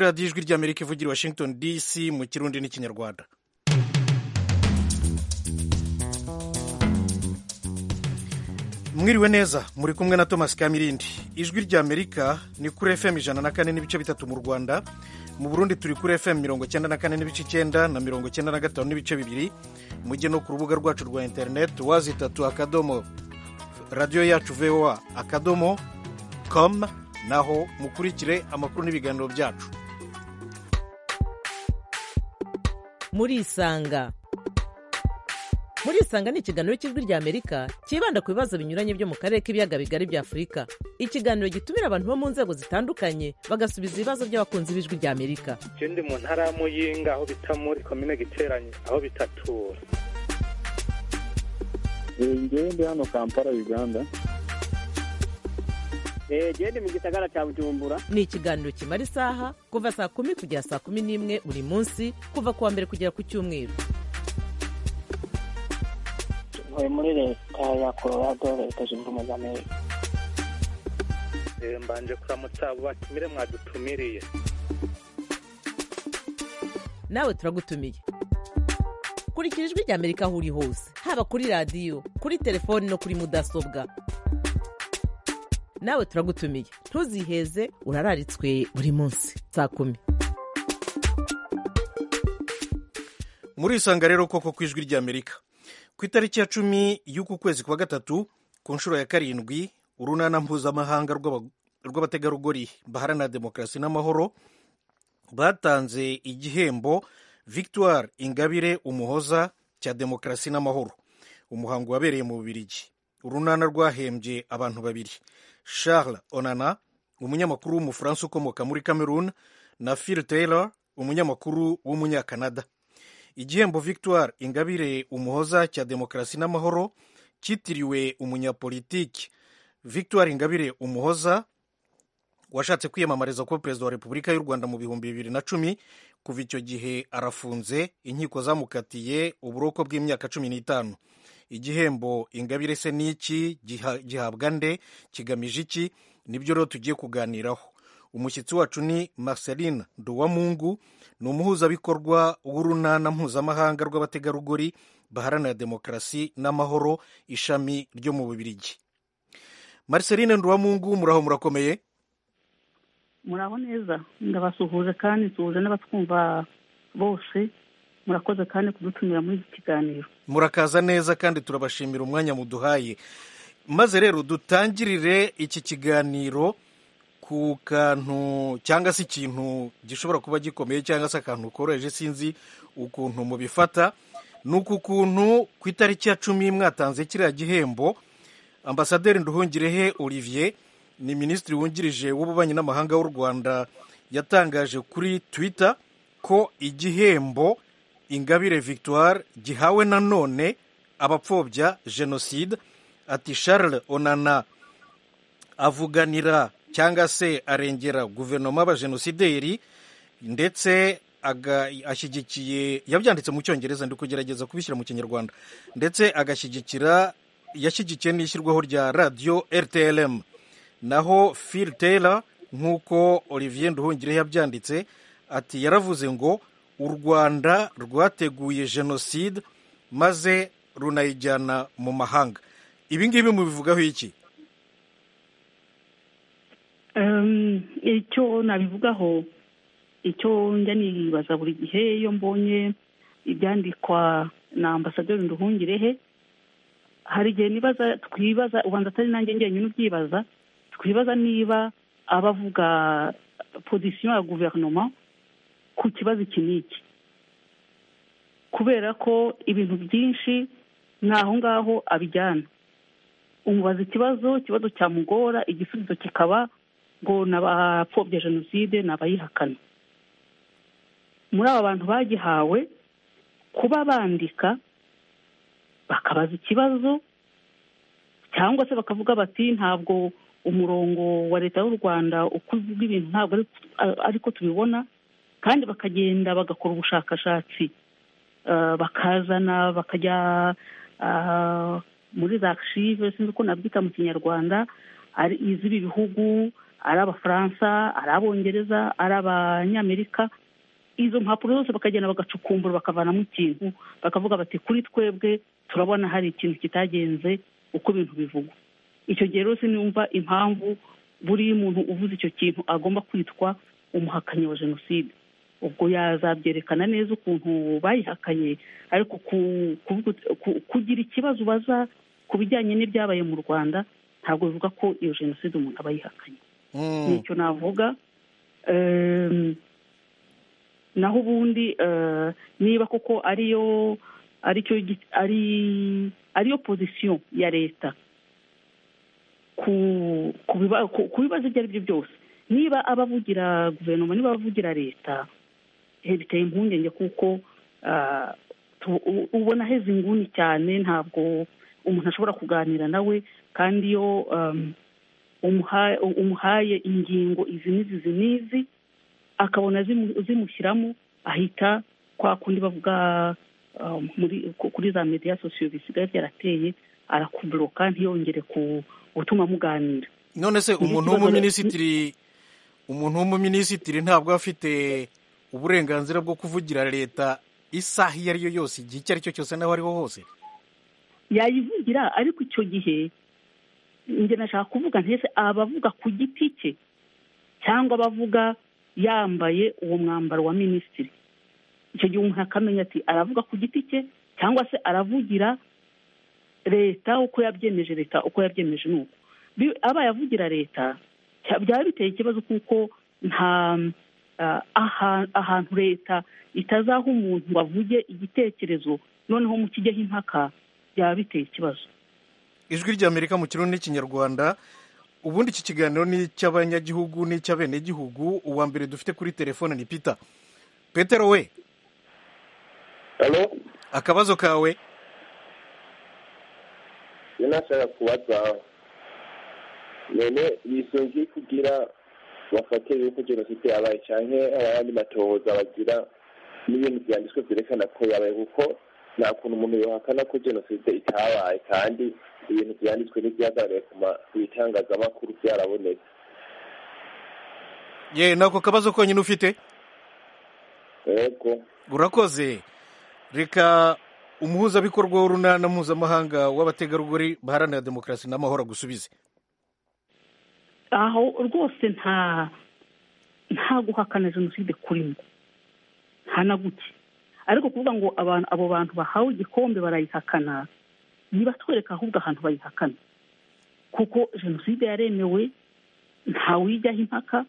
radiyo ijwi ry'amerika ivugira i washington dc mu kirundi n'ikinyarwanda mwiriwe neza muri kumwe na thomas kamirindi ijwi ry'amerika ni kuri fm ijana na kane n'ibice bitatu mu rwanda mu burundi turi kuri fm mirongo icyenda na kane n'ibice icyenda na mirongo icyenda na gatanu n'ibice bibiri mujye no ku rubuga rwacu rwa interineti wazitatu akadomo radiyo yacu voa akadomo com naho mukurikire amakuru n'ibiganiro byacu murisanga murisanga ni ikiganiro cy'ijwi ry'amerika cyibanda ku bibazo binyuranye byo mu karere k'ibiyaga bigari bya afurika ikiganiro gitumira abantu bo mu nzego zitandukanye bagasubiza ibibazo by'abakunzi b'ijwi ry'amerika je ndi mu ntara ya muyinga aho bita muri komine giteranye aho bitatura ngewe ndi hano kampala uganda gende mu gisagara cya bujumbura ni ikiganiro kimara isaha kuva saa kumi kugera saa kumi n'imwe buri munsi kuva ku wa mbere kugera ku cyumweru ntuye muri leta ya colorado leta zunze ubumwe za amerika Eh, mbanje kuramutsa abo batumire mwadutumiriye nawe turagutumiye kurikira ijwi ry'amerika aho uri hose haba kuri radiyo kuri telefoni no kuri mudasobwa nawe turagutumiye ntuziheze urararitswe buri munsi saa kumi murisanga rero koko ku ijwi ry'amerika ku itariki ya cumi y'uku kwezi kwa gatatu ku nshuro ya karindwi urunana mpuzamahanga rw'aba- rw'abategarugori baharanira demokarasi n'amahoro batanze igihembo victoire ingabire umuhoza cya demokarasi n'amahoro umuhango wabereye mu bubirigi urunana rwahembye abantu babiri charles onana umunyamakuru w'umufaransa ukomoka muri cameroon na phil taylor umunyamakuru w'umunyakanada igihembo victoire ingabire umuhoza cya demokarasi n'amahoro cyitiriwe umunyapolitiki victoire ingabire umuhoza washatse kwiyamamariza kuba perezida wa repubulika y'u rwanda mu bihumbi bibiri na cumi kuva icyo gihe arafunze inkiko zamukatiye uburoko bw'imyaka cumi n'itanu igihembo ingabire se n'iki giha- gihabwa nde kigamije iki nibyo rero tugiye kuganiraho umushyitsi wacu ni marceline duwamungu ni umuhuzabikorwa w'urunana mpuzamahanga rw'abategarugori baharanira demokarasi n'amahoro ishami ryo mu bubirigi marceline duwamungu muraho murakomeye muraho neza ndabasuhuje kandi nsuhuje n'abatwumva bose murakoze kandi kudutumira muri iki kiganiro murakaza neza kandi turabashimira umwanya muduhaye maze rero dutangirire iki kiganiro ku kantu cyangwa se ikintu gishobora kuba gikomeye cyangwa se akantu koroheje sinzi ukuntu mubifata ni uku kuntu ku itariki ya cumi mwatanze kiriya gihembo ambasaderi nduhungirehe olivier ni minisitiri wungirije w'ububanyi n'amahanga w'u rwanda yatangaje kuri twitter ko igihembo ingabire victoire gihawe nanone abapfobya jenoside ati charles onana avuganira cyangwa se arengera guverinoma y'abajenosideri ndetse aga- ashyigikiye yabyanditse mu cyongereza ndi kugerageza kubishyira mu kinyarwanda ndetse agashyigikira yashyigikiye n'ishyirwaho rya radiyo rtlm naho phil taylor nk'uko olivier nduhungire yabyanditse ati yaravuze ngo u rwanda rwateguye jenoside maze runayijyana mu mahanga ibi ngibi mubivugaho iki Em, icyo nabivugaho icyo njya nibaza buri gihe iyo mbonye ibyandikwa na ambasaderi nduhungirehe hari igihe nibaza twibaza ubanza atari nanjye njyenyine ubyibaza twibaza niba abavuga pozisiyo ya guverinoma ku kibazo iki n'iki kubera ko ibintu byinshi ni aho ngaho abijyana umubaza ikibazo ikibazo cyamugora igisubizo kikaba ngo ni abapfobya jenoside ni abayihakana muri aba bantu bagihawe kuba bandika bakabaza ikibazo cyangwa se bakavuga bati ntabwo umurongo wa leta y'u rwanda uko uvuga ibintu ntabwo ari- ariko tubibona kandi bakagenda bagakora ubushakashatsi eh, bakazana bakajya ah, muri za archive sinzi uko nabyita mu kinyarwanda ari iz'ibi bihugu ari abafaransa ari abongereza ari abanyamerika izo mpapuro zose bakagenda bagacukumbura bakavanamo ikintu bakavuga bati kuri twebwe turabona hari ikintu kitagenze uko ibintu bivugwa icyo gihe rero sinumva impamvu buri muntu uvuze icyo kintu agomba kwitwa umuhakanyi wa jenoside ubwo yazabyerekana neza ukuntu bayihakanye ariko ku- kuvuga- ku- kugira ikibazo ubaza ku bijyanye n'ibyabaye mu rwanda ntabwo bivuga ko iyo jenoside umuntu aba yihakanye Mm. nicyo navuga Ehm, naho ubundi eh, niba koko ariyo aricyo gi- ari ariyo pozisiyo ya leta ku ku biba- ku- ku bibazo ibyo ari byo byose niba abavugira guverinoma niba abavugira leta eh, biteye impungenge kuko ah, tu- u- ubona aheze inguni cyane ntabwo umuntu ashobora kuganira nawe kandi iyo um, umuha- umuhaye ingingo izi n'izi izi n'izi akabona zimu- zimushyiramo ahita kwa kundi bavuga um, muri ku- kuri za media sosiyo bisigaye byarateye arakuburoka ntiyongere ku gutuma muganira none se umuntu kibazo- w'umuminisitiri umuntu w'umuminisitiri ntabwo aba afite uburenganzira bwo kuvugira leta isaha iyo ari yo yose igihe icyo ari cyo cyose n'aho ariho hose yayivugira ariko icyo gihe njye nashaka kuvuga ntese abavuga ku giti cye cyangwa abavuga yambaye uwo mwambaro wa minisitiri icyo gihe umuntu akamenya ati aravuga ku giti cye cyangwa se aravugira leta uko yabyemeje leta uko yabyemeje ni uko Bi- abaye avugira leta cya- byaba biteye ikibazo kuko nta ah, aha- ahantu leta itazaha umuntu ngo avuge igitekerezo noneho mu kijyaho impaka byaba biteye ikibazo ijwi ry'amerika mu kirundi n'ikinyarwanda ubundi iki kiganiro ni icy'abanyagihugu n'icy'abenegihugu uwa mbere dufite kuri telefone ni peter petero we hano akabazo kawe nashaka kubaza none bisungiye kugira bafate yuko jenoside yabaye canke abandi matohoza bagira n'ibintu vyanditswe vyerekana ko yabaye kuko nta kuntu umuntu yohakana ko jenoside itabaye kandi ibintu vyanditswe n'ivyagaragaye ku ma- ku bitangazamakuru vyarabonetse ye nako kabazo konyine ufite yego urakoze reka umuhuzabikorwa w'urunana mpuzamahanga w'abategarugori baharanira demokarasi n'amahoro agusubize aho rwose nta nta guhakana jenoside kurimo nta na guke ariko kuvuga ngo abantu abo bantu bahawe igikombe barayihakana nibatwereka ahubwo ahantu bayihakana kuko jenoside yaremewe ntawijyaho impaka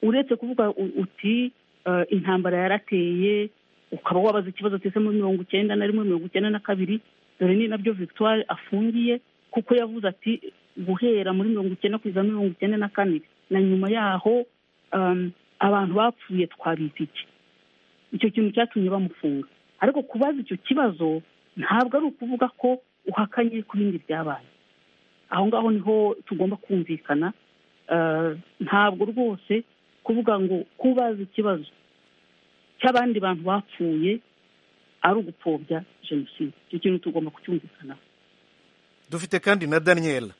uretse kuvuga u- uti eh, intambara yarateye ukaba wabaza ikibazo cyose muri mirongo icyenda na rimwe mirongo icyenda na kabiri dore ni nabyo victoire afungiye kuko yavuze ati guhera muri mirongo icyenda kugeza muri mirongo icyenda na kane na nyuma yaho um, abantu bapfuye twabizi iki icyo kintu cyatumye bamufunga ariko kubaza icyo kibazo ntabwo ari ukuvuga ko uhakanye ku bindi byabaye aho ngaho niho tugomba kumvikana Eh, ntabwo rwose kuvuga ngo kubaza ikibazo cy'abandi bantu bapfuye ari ugupfobya jenoside icyo kintu tugomba kucyumvikanaho dufite kandi na daniel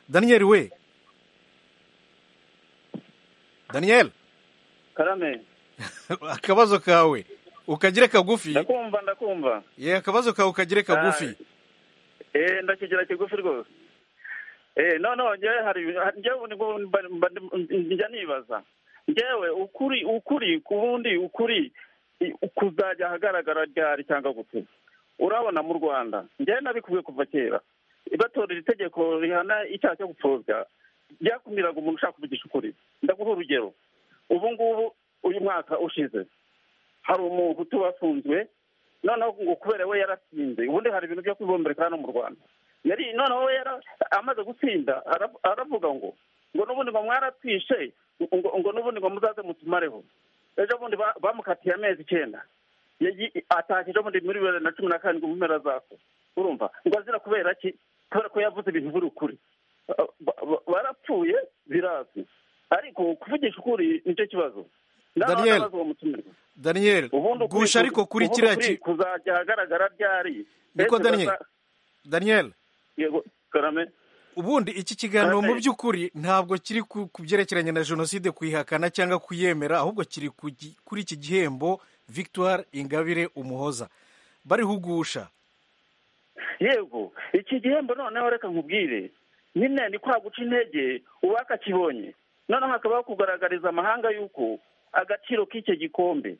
daniel we daniel karame akabazo kawe ukagire kagufi ndakumva ndakumva ye akabazo kawe ukagire kagufi eh ndakigira kigufi rwose eh no no njyewe hari njyewe nibwo mba- mba- njya nibaza njyewe ukuri ukuri ku bundi ukuri i- kuzajya ahagaragara ryari cyangwa gute urabona mu rwanda njyewe nabikubiye kuva kera batorera itegeko rihana icyaha cyo gupfobya ryakumiraga umuntu ushaka kuvugisha ukuri ndaguha urugero ubu ngubu uyu mwaka ushize hari umuntu utubafunzwe noneho ngo kubera we yaratsinze ubundi hari ibintu byo kwibombereka hano mu rwanda yari noneho we yara- amaze gutsinda ara- aravuga ngo ngo n'ubundi ngo mwaratwishe ngo ngo n'ubundi ngo muzaze mutumareho ejo bundi ba- bamukatiye amezi icyenda Yayi- atashye ejo bundi muri bibiri na cumi na karindwi mu mpera zako urumva ngo azira kubera ki kubera ko yavuze ibintu biri ukuri Ba- ba- barapfuye birazwi ariko kuvugisha ukuri nicyo kibazo Nta- Daniel. ntabaza uwo mutumirwa daniel ubundi ukuri- gusha ariko kuri ubundi kiriya ukuri ki- kuzajya ahagaragara ryari Niko Mbese Daniel. baza- daniel yego karame ubundi iki kiganiro Kandi- mu by'ukuri ntabwo kiri ku ku byerekeranye na jenoside kuyihakana cyangwa kuyemera ahubwo kiri ku gi- kuri iki gihembo victoire ingabire umuhoza barihugusha yego iki gihembo noneho reka nkubwire nyine ni kwa guca intege uwaka kibonye noneho hakabaho kugaragariza amahanga y'uko agaciro k'icyo gikombe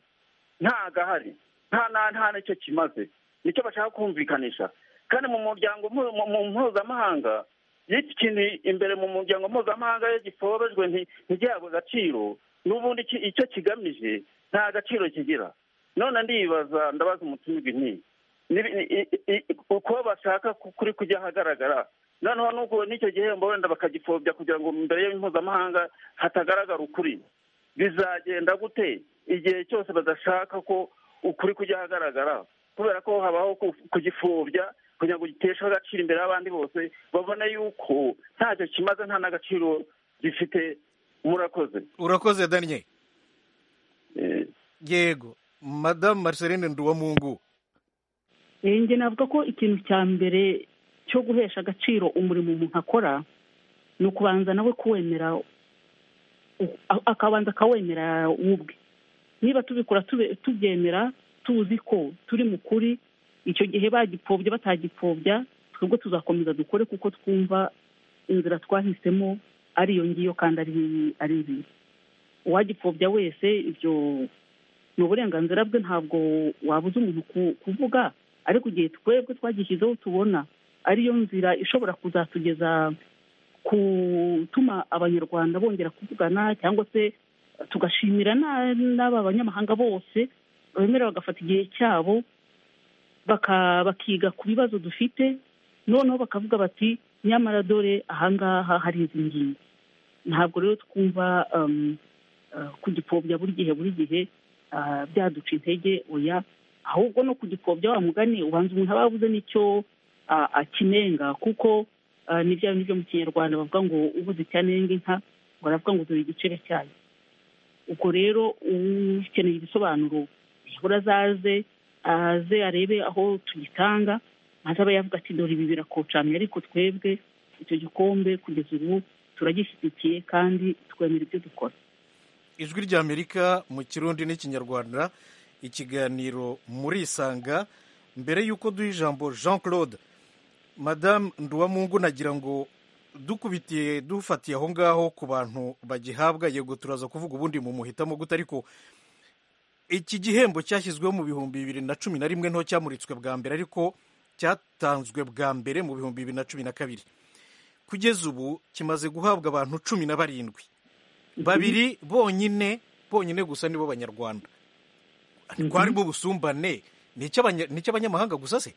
nta gahari nta na nta n'icyo kimaze nicyo bashaka kumvikanisha kandi mu muryango mpu- mu- mu mpuzamahanga iyo iki kintu imbere mu muryango mpuzamahanga iyo giforojwe nti- ntigihabwe agaciro n'ubundi iki- icyo kigamije nta gaciro kigira none ndibaza ndabaza umuturage nti nibi- ni- i- i- i- uko bashaka ku- kuri kujya ahagaragara noneho nuko n'icyo gihembo wenda bakagipfobya kugira ngo imbere y'impuzamahanga hatagaragara ukuri bizagenda gute igihe cyose badashaka ko ukuri kujya ahagaragara kubera ko habaho ku- kugipfobya kugira ngo giteshe agaciro imbere y'abandi bose babone yuko ntacyo kimaze nta n'agaciro gifite murakoze urakoze daniel Eh, yego madamu marceline nduwamungu Eh, njye navuga ko ikintu cya mbere cyo guhesha agaciro umurimo umuntu akora ni ukubanza nawe kuwemera u- a- akabanza akawemera we ubwe niba tubikora tube- tubyemera tuzi ko turi mu kuri icyo gihe bagipfobya batagipfobya twebwe tuzakomeza dukore kuko twumva inzira twahisemo ari iyo ngiyo kandi ari ari nziza uwagipfobya wese ibyo ni uburenganzira bwe ntabwo wabuza umuntu ku- kuvuga ariko igihe twebwe twagishyizeho tubona ariyo nzira ishobora kuzatugeza gutuma abanyarwanda bongera kuvugana cyangwa se tugashimira na- n'aba banyamahanga bose bemera bagafata igihe cyabo baka- bakiga ku bibazo dufite noneho bakavuga bati nyamara dore ahangaha hari izi ngingo ntabwo rero twumva um, uh, kugipfobya buri gihe buri gihe ah, byaduca intege oya ahubwo no kugipfobya wa mugani ubanza umuntu aba yabuze n'icyo ah, akinenga kuko ah, ni bya bindi byo mu kinyarwanda bavuga ngo ubuze icyo anenga inka ngo aravuga ngo dore igicebe cyayo ubwo rero ukeneye ibisobanuro yabura azaze aze arebe aho tugitanga maze aba yavuga ati dore ibi birakocamye ariko twebwe icyo gikombe kugeza ubu turagishyigikiye kandi twemera ibyo dukora ijwi ry'amerika mu kirundi n'ikinyarwanda ikiganiro murisanga mbere y'uko duha ijambo jean claude madamu nduwamungu nagira ngo dukubitiye dufatiye aho ngaho ku bantu bagihabwa yego turaza kuvuga ubundi mu muhitamo gute ariko iki gihembo cyashyizweho mu bihumbi bibiri na cumi na rimwe nto cyamuritswe bwa mbere ariko cyatanzwe bwa mbere mu bihumbi bibiri na cumi na kabiri kugeza ubu kimaze guhabwa abantu cumi na barindwi babiri bonyine bonyine gusa nibo banyarwanda twarimo ubusumbane ni icy'abanya- ni icy'abanyamahanga gusa se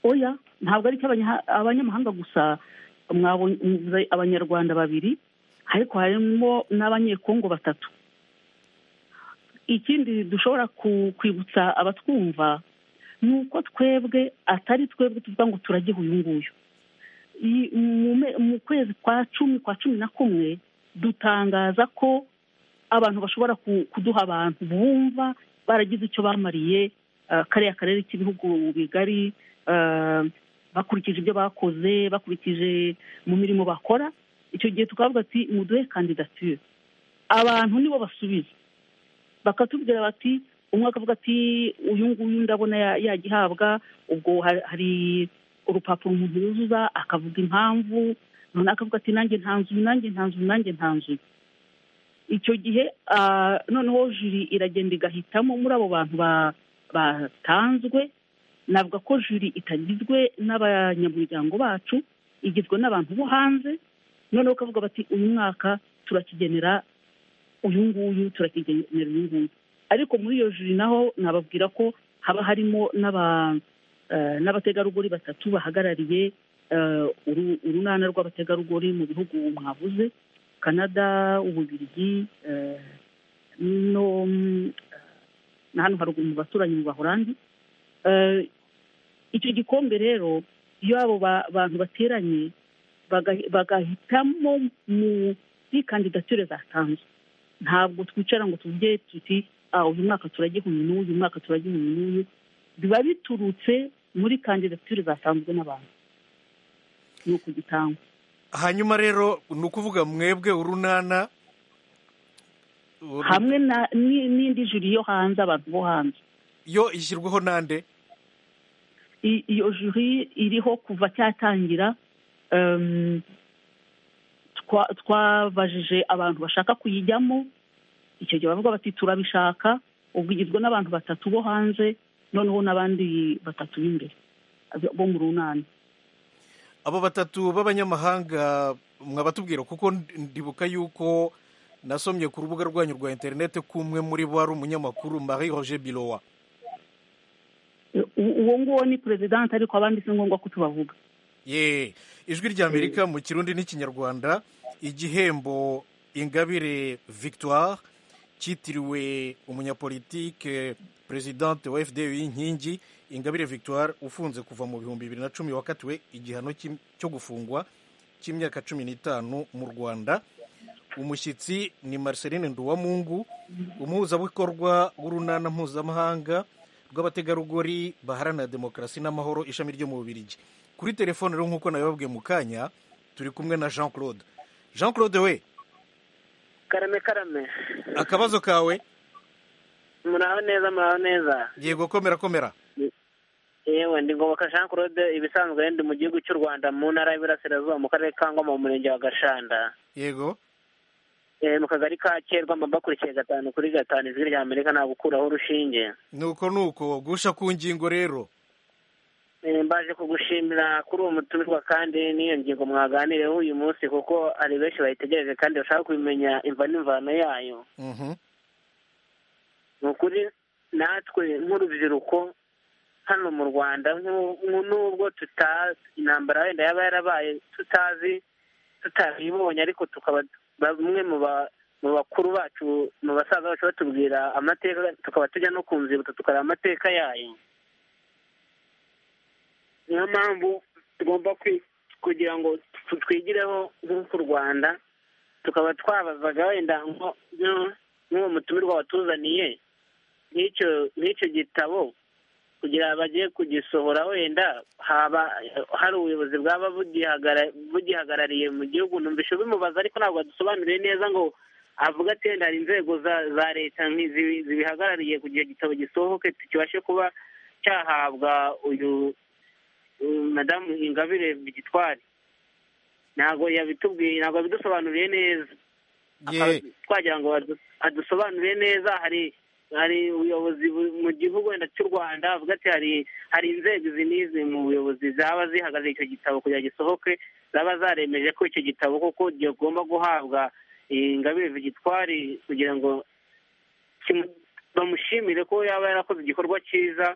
oya ntabwo ari icy'abanya- abanyamahanga gusa mwabonye muvuze abanyarwanda babiri ariko harimo n'abanyekongo batatu ikindi dushobora ku- kwibutsa abatwumva ni uko twebwe atari twebwe tuvuga ngo turagiha uyu nguyu I- mu me- mu kwezi kwa cumi kwa cumi na kumwe dutangaza ko abantu bashobora ku- kuduha abantu bumva baragize icyo bamariye ah, kariya karere k'ibihugu bigari ah, bakurikije ibyo bakoze bakurikije mu mirimo bakora icyo gihe tukavuga ati muduhe kandidatire abantu nibo basubiza bakatubwira bati umwe akavuga ati uyu nguyu ndabona ya- yagihabwa ubwo ha- hari urupapuro umuntu yuzuza akavuga impamvu noneho akavuga ati nanjye ntanzuye nanjye ntanzuye nanjye ntanzuye icyo gihe ah, noneho jiri iragenda igahitamo muri abo bantu ba- batanzwe navuga ko juri itagizwe n'abanyamuryango bacu igizwe n'abantu bo hanze noneho ukavuga bati uyu mwaka turakigenera uyu nguyu turakigenera uyu nguyu ariko muri iyo juri naho nababwira ko haba harimo n'aba- eh, n'abategarugori batatu bahagarariye eh, uru- urunana rw'abategarugori mu bihugu mwavuze canada ububirigi eh, no mm, na hano haruguru mu baturanyi mu bahorandi Eh, icyo gikombe rero iyo abo ba- bantu bateranye baga- bagahitamo muri kandidatire zatanzwe ntabwo twicara ngo tuvuge tuti "Ah, uyu mwaka turagiha uyu n'uyu uyu mwaka turagiha uyu n'uyu biba biturutse muri kandidatire zatanzwe n'abantu ni ukugitanga hanyuma rero ni ukuvuga mwebwe urunana uru- hamwe na ni- n'indi juri yo hanze abantu bo hanze yo ishyirwaho n'ande I- iyo juri iriho kuva cyatangira em, twa- twabajije abantu bashaka kuyijyamo icyo gihe bavuga bati turabishaka ubwo igizwe n'abantu batatu bo hanze noneho n'abandi batatu b'imbere bo mu runani abo batatu b'abanyamahanga mwabatubwira kuko ndibuka yuko nasomye ku rubuga rwanyu rwa interineti ko umwe muri bo ari umunyamakuru marie roger bilowa E, u- uwo nguwo ni perezidanti ariko abandi si ngombwa ko tubavuga ye ijwi ry'amerika mu kirundi n'ikinyarwanda igihembo ingabire victoire cyitiriwe umunyapolitike perezidante wa fda y'inkingi ingabire victoire ufunze kuva mu bihumbi bibiri na cumi wakatiwe igihano cy'im- cyo gufungwa cy'imyaka cumi n'itanu mu rwanda umushyitsi ni marceline nduwamungu umuhuzabikorwa w'urunana mpuzamahanga rw'abategarugori baharanira demokarasi n'amahoro ishami ryo mu bubirigi kuri telefone rero nk'uko nabibabwiye mu kanya turi kumwe na jean claude jean claude we karame karame akabazo kawe muraho neza muraho neza yego komera komera yewe ndi ngoboka jean claude ibisanzwe ndi mu gihugu cy'u rwanda mu ntara y'Iburasirazuba mu karere ka ngoma mu murenge wa gashanda yego Eh, mu kagari ka kerwa mbakurikiye gatanu kuri gatanu ijwi rya amerika nta gukuraho urushinge nuko nuko gusha ku ngingo rero Eh, mbaje kugushimira kuri uwo mutumirwa kandi n'iyo ngingo mwaganireho uyu munsi kuko hari benshi bayitegereje kandi bashaka kubimenya imva n'imvano yayo Mhm. ni ukuri natwe nk'urubyiruko hano mu rwanda nk'u- nk'u- nubwo tutazi intambara wenda yaba yarabaye tutazi tutabibonye ariko tukaba bamwe mu ba- mu bakuru bacu mu basaza bacu batubwira amateka tukaba tujya no ku nzibutso tukareba amateka yayo niyo mpamvu tugomba kwi- kugira ngo tu- twigireho nk'uku rwanda tukaba twabazaga wenda nko- nko- nk'uwo mutumirwa watuzaniye nk'icyo nk'icyo gitabo kugira bagiye kugisohora wenda haba hari ubuyobozi bwaba bugihagara- bugihagarariye mu gihugu numvise bimubaza ariko ntabwo adusobanuriye neza ngo avuga ati wenda hari inzego za za leta nk'izi- zibihagarariye kugira igitabo gisohoke kibashe kuba cyahabwa uyu uyu madamu ingabire gitwari ntabwo yabitubwiye ntabwo yabidusobanuriye neza ye Akaba twagira ngo adu- adusobanurire neza hari hari ubuyobozi bu- mu gihugu wenda cy'u rwanda avuga ati hari hari inzego izi n'izi mu buyobozi zaba zihagaze icyo gitabo kugira gisohoke zaba zaremeje ko icyo gitabo koko kigomba guhabwa ingabire gitwari kugira ngo kimu- bamushimire ko yaba yarakoze igikorwa cyiza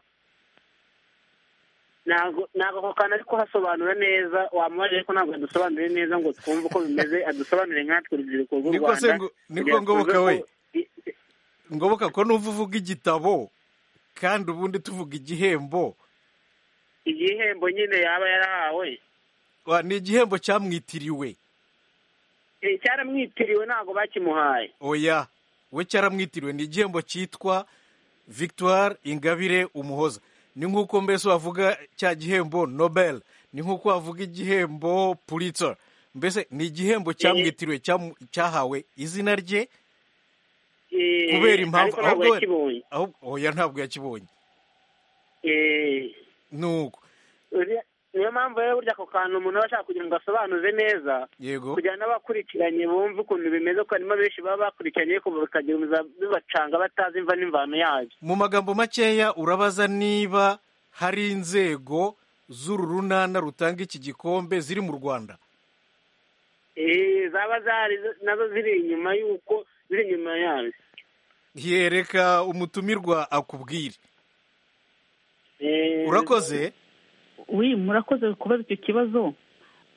ntabwo ntabwo ako kantu ariko hasobanura neza wamubaje ariko ntabwo adusobanurire neza ngo twumve uko bimeze adusobanurire nkatwe urubyiruko rw'u Niko se rwanda ngo- niko kugira ngo ngoboka tuze we. ko- ngoboka ko nuva uvuga igitabo kandi ubundi tuvuga igihembo igihembo nyine yaba yarahawe Wa, ni igihembo cyamwitiriwe Eh, cyaramwitiriwe ntabwo bakimuhaye oya we cyaramwitiriwe ni igihembo cyitwa victoire ingabire umuhoza ni nk'uko mbese wavuga cya gihembo nobel ni nk'uko wavuga igihembo pulitzer mbese ni igihembo cyamwitiriwe cyamu- cyahawe izina rye Eh, kubera impamvu ariko ntabwo ahubwo- yakibonye ahubwo- oya ntabwo yakibonye Eh, nuko uriya- niyo mpamvu rero burya ako kantu umuntu aba ashaka kugira ngo asobanuze neza yego kugira n'abakurikiranye bumve ukuntu bimeze ko harimo benshi baba bakurikiranye ariko bikagira ibiza bibacanga batazi imva n'imvano yabyo mu magambo makeya urabaza niba hari inzego z'uru runana rutanga iki gikombe ziri mu rwanda Eh, zaba zari nazo ziri inyuma y'uko ziri inyuma yabyo yereka umutumirwa akubwire Eh, urakoze wi murakoze kubaza icyo kibazo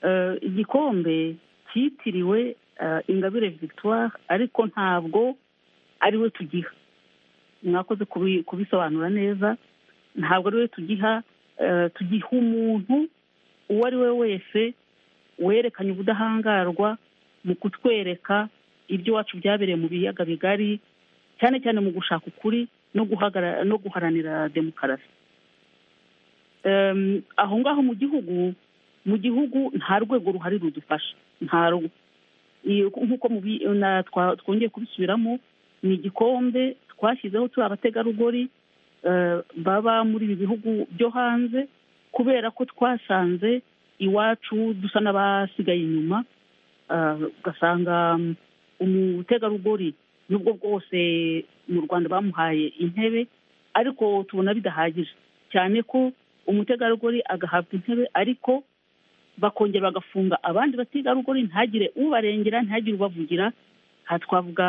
Eh, igikombe cyitiriwe eh, ingabire victoire ariko ntabwo ari we tugiha mwakoze kubi- kubisobanura neza ntabwo ari we tugiha eh, tugiha umuntu uwo ari we wese werekanye ubudahangarwa mu kutwereka ibyo iwacu byabereye mu biyaga bigari cyane cyane mu gushaka ukuri no guhagara- no guharanira demokarasi Em, aho ngaho mu gihugu mu gihugu nta rwego ruhari rudufasha nta ru- iyo- nk'uko mubi- na- twa- twongeye kubisubiramo ni igikombe twashyizeho turi abategarugori eh, baba muri ibi bihugu byo hanze kubera ko twasanze iwacu dusa n'abasigaye inyuma eh, ugasanga mm, umutegarugori nubwo bwose mu rwanda bamuhaye intebe ariko tubona bidahagije cyane ko umutegarugori agahabwa intebe ariko bakongera bagafunga abandi bategarugori ntagire ubarengera ntagire ubavugira aha twavuga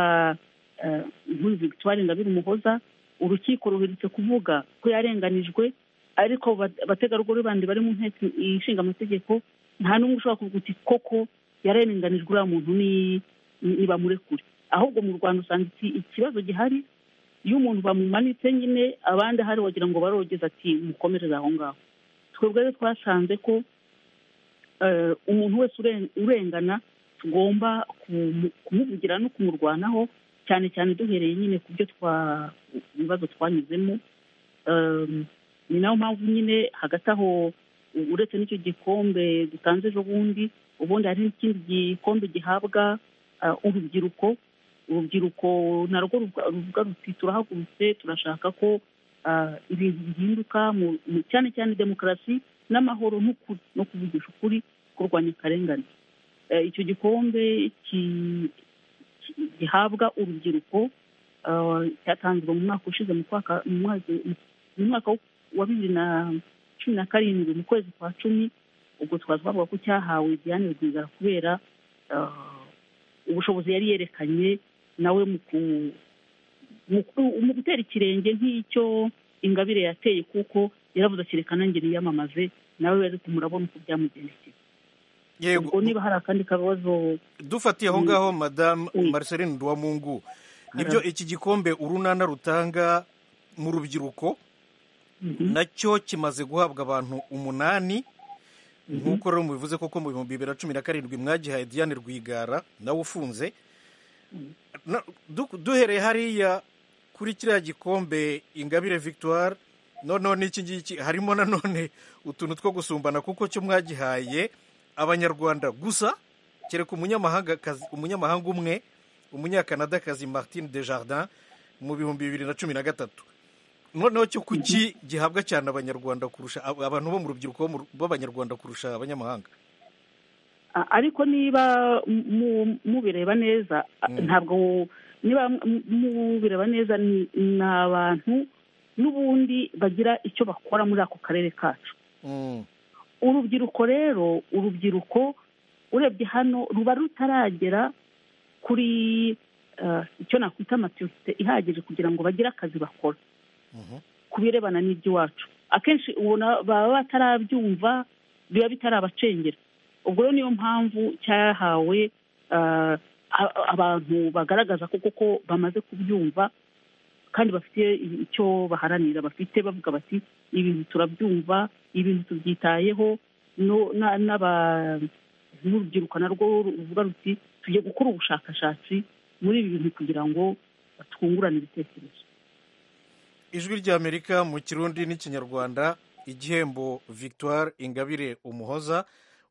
eh, nk'uyu victoire ngabire umuhoza urukiko ruherutse kuvuga ko yarenganijwe ariko bat- abategarugori bandi bari mu nteko ishinga amategeko nta n'umwe ushobora kuvuga uti koko yarenganijwe uriya muntu ni- ni ni bamurekure ahubwo mu rwanda usanga iki- ikibazo gihari iyo umuntu bamumanitse nyine abandi ahari wagira ngo barogeza ati mukomereze aho ngaho twebwe rero twasanze ko eh, umuntu wese uren- urengana tugomba kumu- kumuvugira no kumurwanaho cyane cyane duhereye nyine ku byo twa ibibazo twanyuzemo Em, ni nayo mpamvu nyine hagati aho u- uretse n'icyo gikombe dutanze ejo bundi ubundi hari n'ikindi gikombe gihabwa eh, urubyiruko urubyiruko narwo ruvuga ruvuga ruti turahagurutse turashaka ko ah, ibintu bihinduka mu- mu- cyane cyane demokarasi n'amahoro n'ukuri no kuvugisha ukuri kurwanya akarengane Eh, icyo gikombe ki- ki- gihabwa urubyiruko ah, cyatanzwe mu mwaka ushize mu kwaka- mu mwaka- mu mwaka wa bibiri na cumi na karindwi mu kwezi kwa cumi ubwo twari twavuga ko cyahawe diane rwigara kubera ah, ubushobozi yari yerekanye nawe mu ku- mu ku- mu gutera ikirenge nk'icyo ingabire yateye kuko yaravuze ati reka nanjye niyamamaze nawe ariko murabona uko byamugendekeye yego ubwo niba hari akandi kabazo dufatiye aho ngaho madamu Oui. marceline duwamungu nibyo iki gikombe urunana rutanga mu rubyiruko Mhm. nacyo kimaze guhabwa abantu umunani nk'uko rero mubivuze koko mu bihumbi bibiri na cumi na karindwi mwagihaye diane rwigara nawe ufunze Na- du- duhereye hariya kuri kiriya gikombe ingabire victoire noneho n'iki ngiki harimo nanone utuntu two gusumbana kuko cyo mwagihaye abanyarwanda gusa kereka umunyamahangakazi umunyamahanga umwe umunyakanadakazi martine desjardin mu bihumbi bibiri na cumi na gatatu noneho cyo kuki gihabwa cyane abanyarwanda kurusha ab- abantu bo mu rubyiruko bo mu ru- b'abanyarwanda kurusha abanyamahanga A- ariko niba mu- mubireba neza a- Mm. ntabwo niba mu- mubireba neza ni ni abantu n'ubundi bagira icyo bakora muri ako karere kacu Mm, urubyiruko rero urubyiruko urebye hano ruba rutaragera kuri eh, icyo nakwita maturite ihagije kugira ngo bagire akazi bakora mhm. ku birebana n'iby'iwacu akenshi ubona baba batarabyumva biba bitarabacengera ubwo rero niyo mpamvu cyahawe ah, a- abantu bagaragaza ko koko bamaze kubyumva kandi bafite icyo baharanira bafite bavuga bati ibintu turabyumva ibintu tubyitayeho no- na- n'aba- n'urubyiruko narwo ruvuga ruti tujye gukora ubushakashatsi muri ibi bintu kugira ngo twungurane ibitekerezo ijwi ry'amerika mu kirundi n'ikinyarwanda igihembo victoire ingabire umuhoza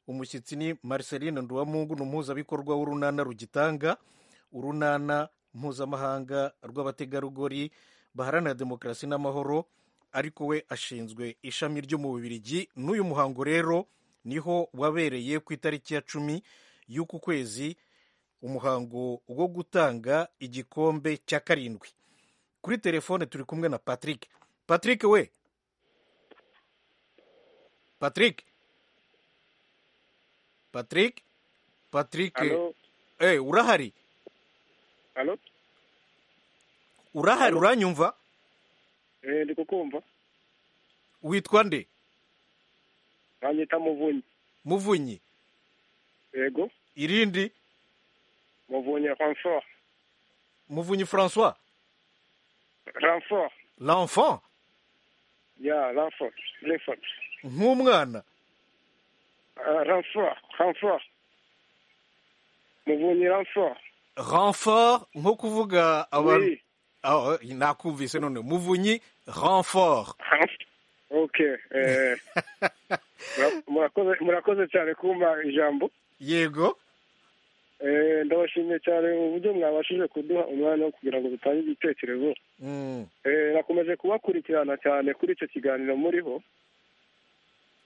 umushyitsi ni marceline nduwamungu ni umuhuzabikorwa w'urunana rugitanga urunana mpuzamahanga rw'abategarugori baharanira demokarasi n'amahoro ariko we ashinzwe ishami ryo mu bubirigi n'uyu muhango rero niho wabereye ku itariki ya cumi y'uku kwezi umuhango wo gutanga igikombe cya karindwi kuri telefone turi kumwe na patrick patrick we patrick patrick patrick alo eh urahari alo urahari uranyumva eh, ndi kukumva witwa nde banyita muvunyi muvunyi yego irindi muvunyi ranfort muvunyi francois ranfort l'enfant ya ranfort ranfort nk'umwana Ah, ranfort ranfort muvunyi ranfort renfort nko kuvuga abantu oui Ah, eh, nakumvise none muvunyi renfort ranfort ok eh, murakoze murakoze cyane kumpa ijambo yego Eh, ndabashimiye cyane uburyo mwabashije kuduha umwanya wo kugira ngo dutange igitekerezo Mm, Eh, nakomeje kubakurikirana cyane kuri icyo kiganiro muriho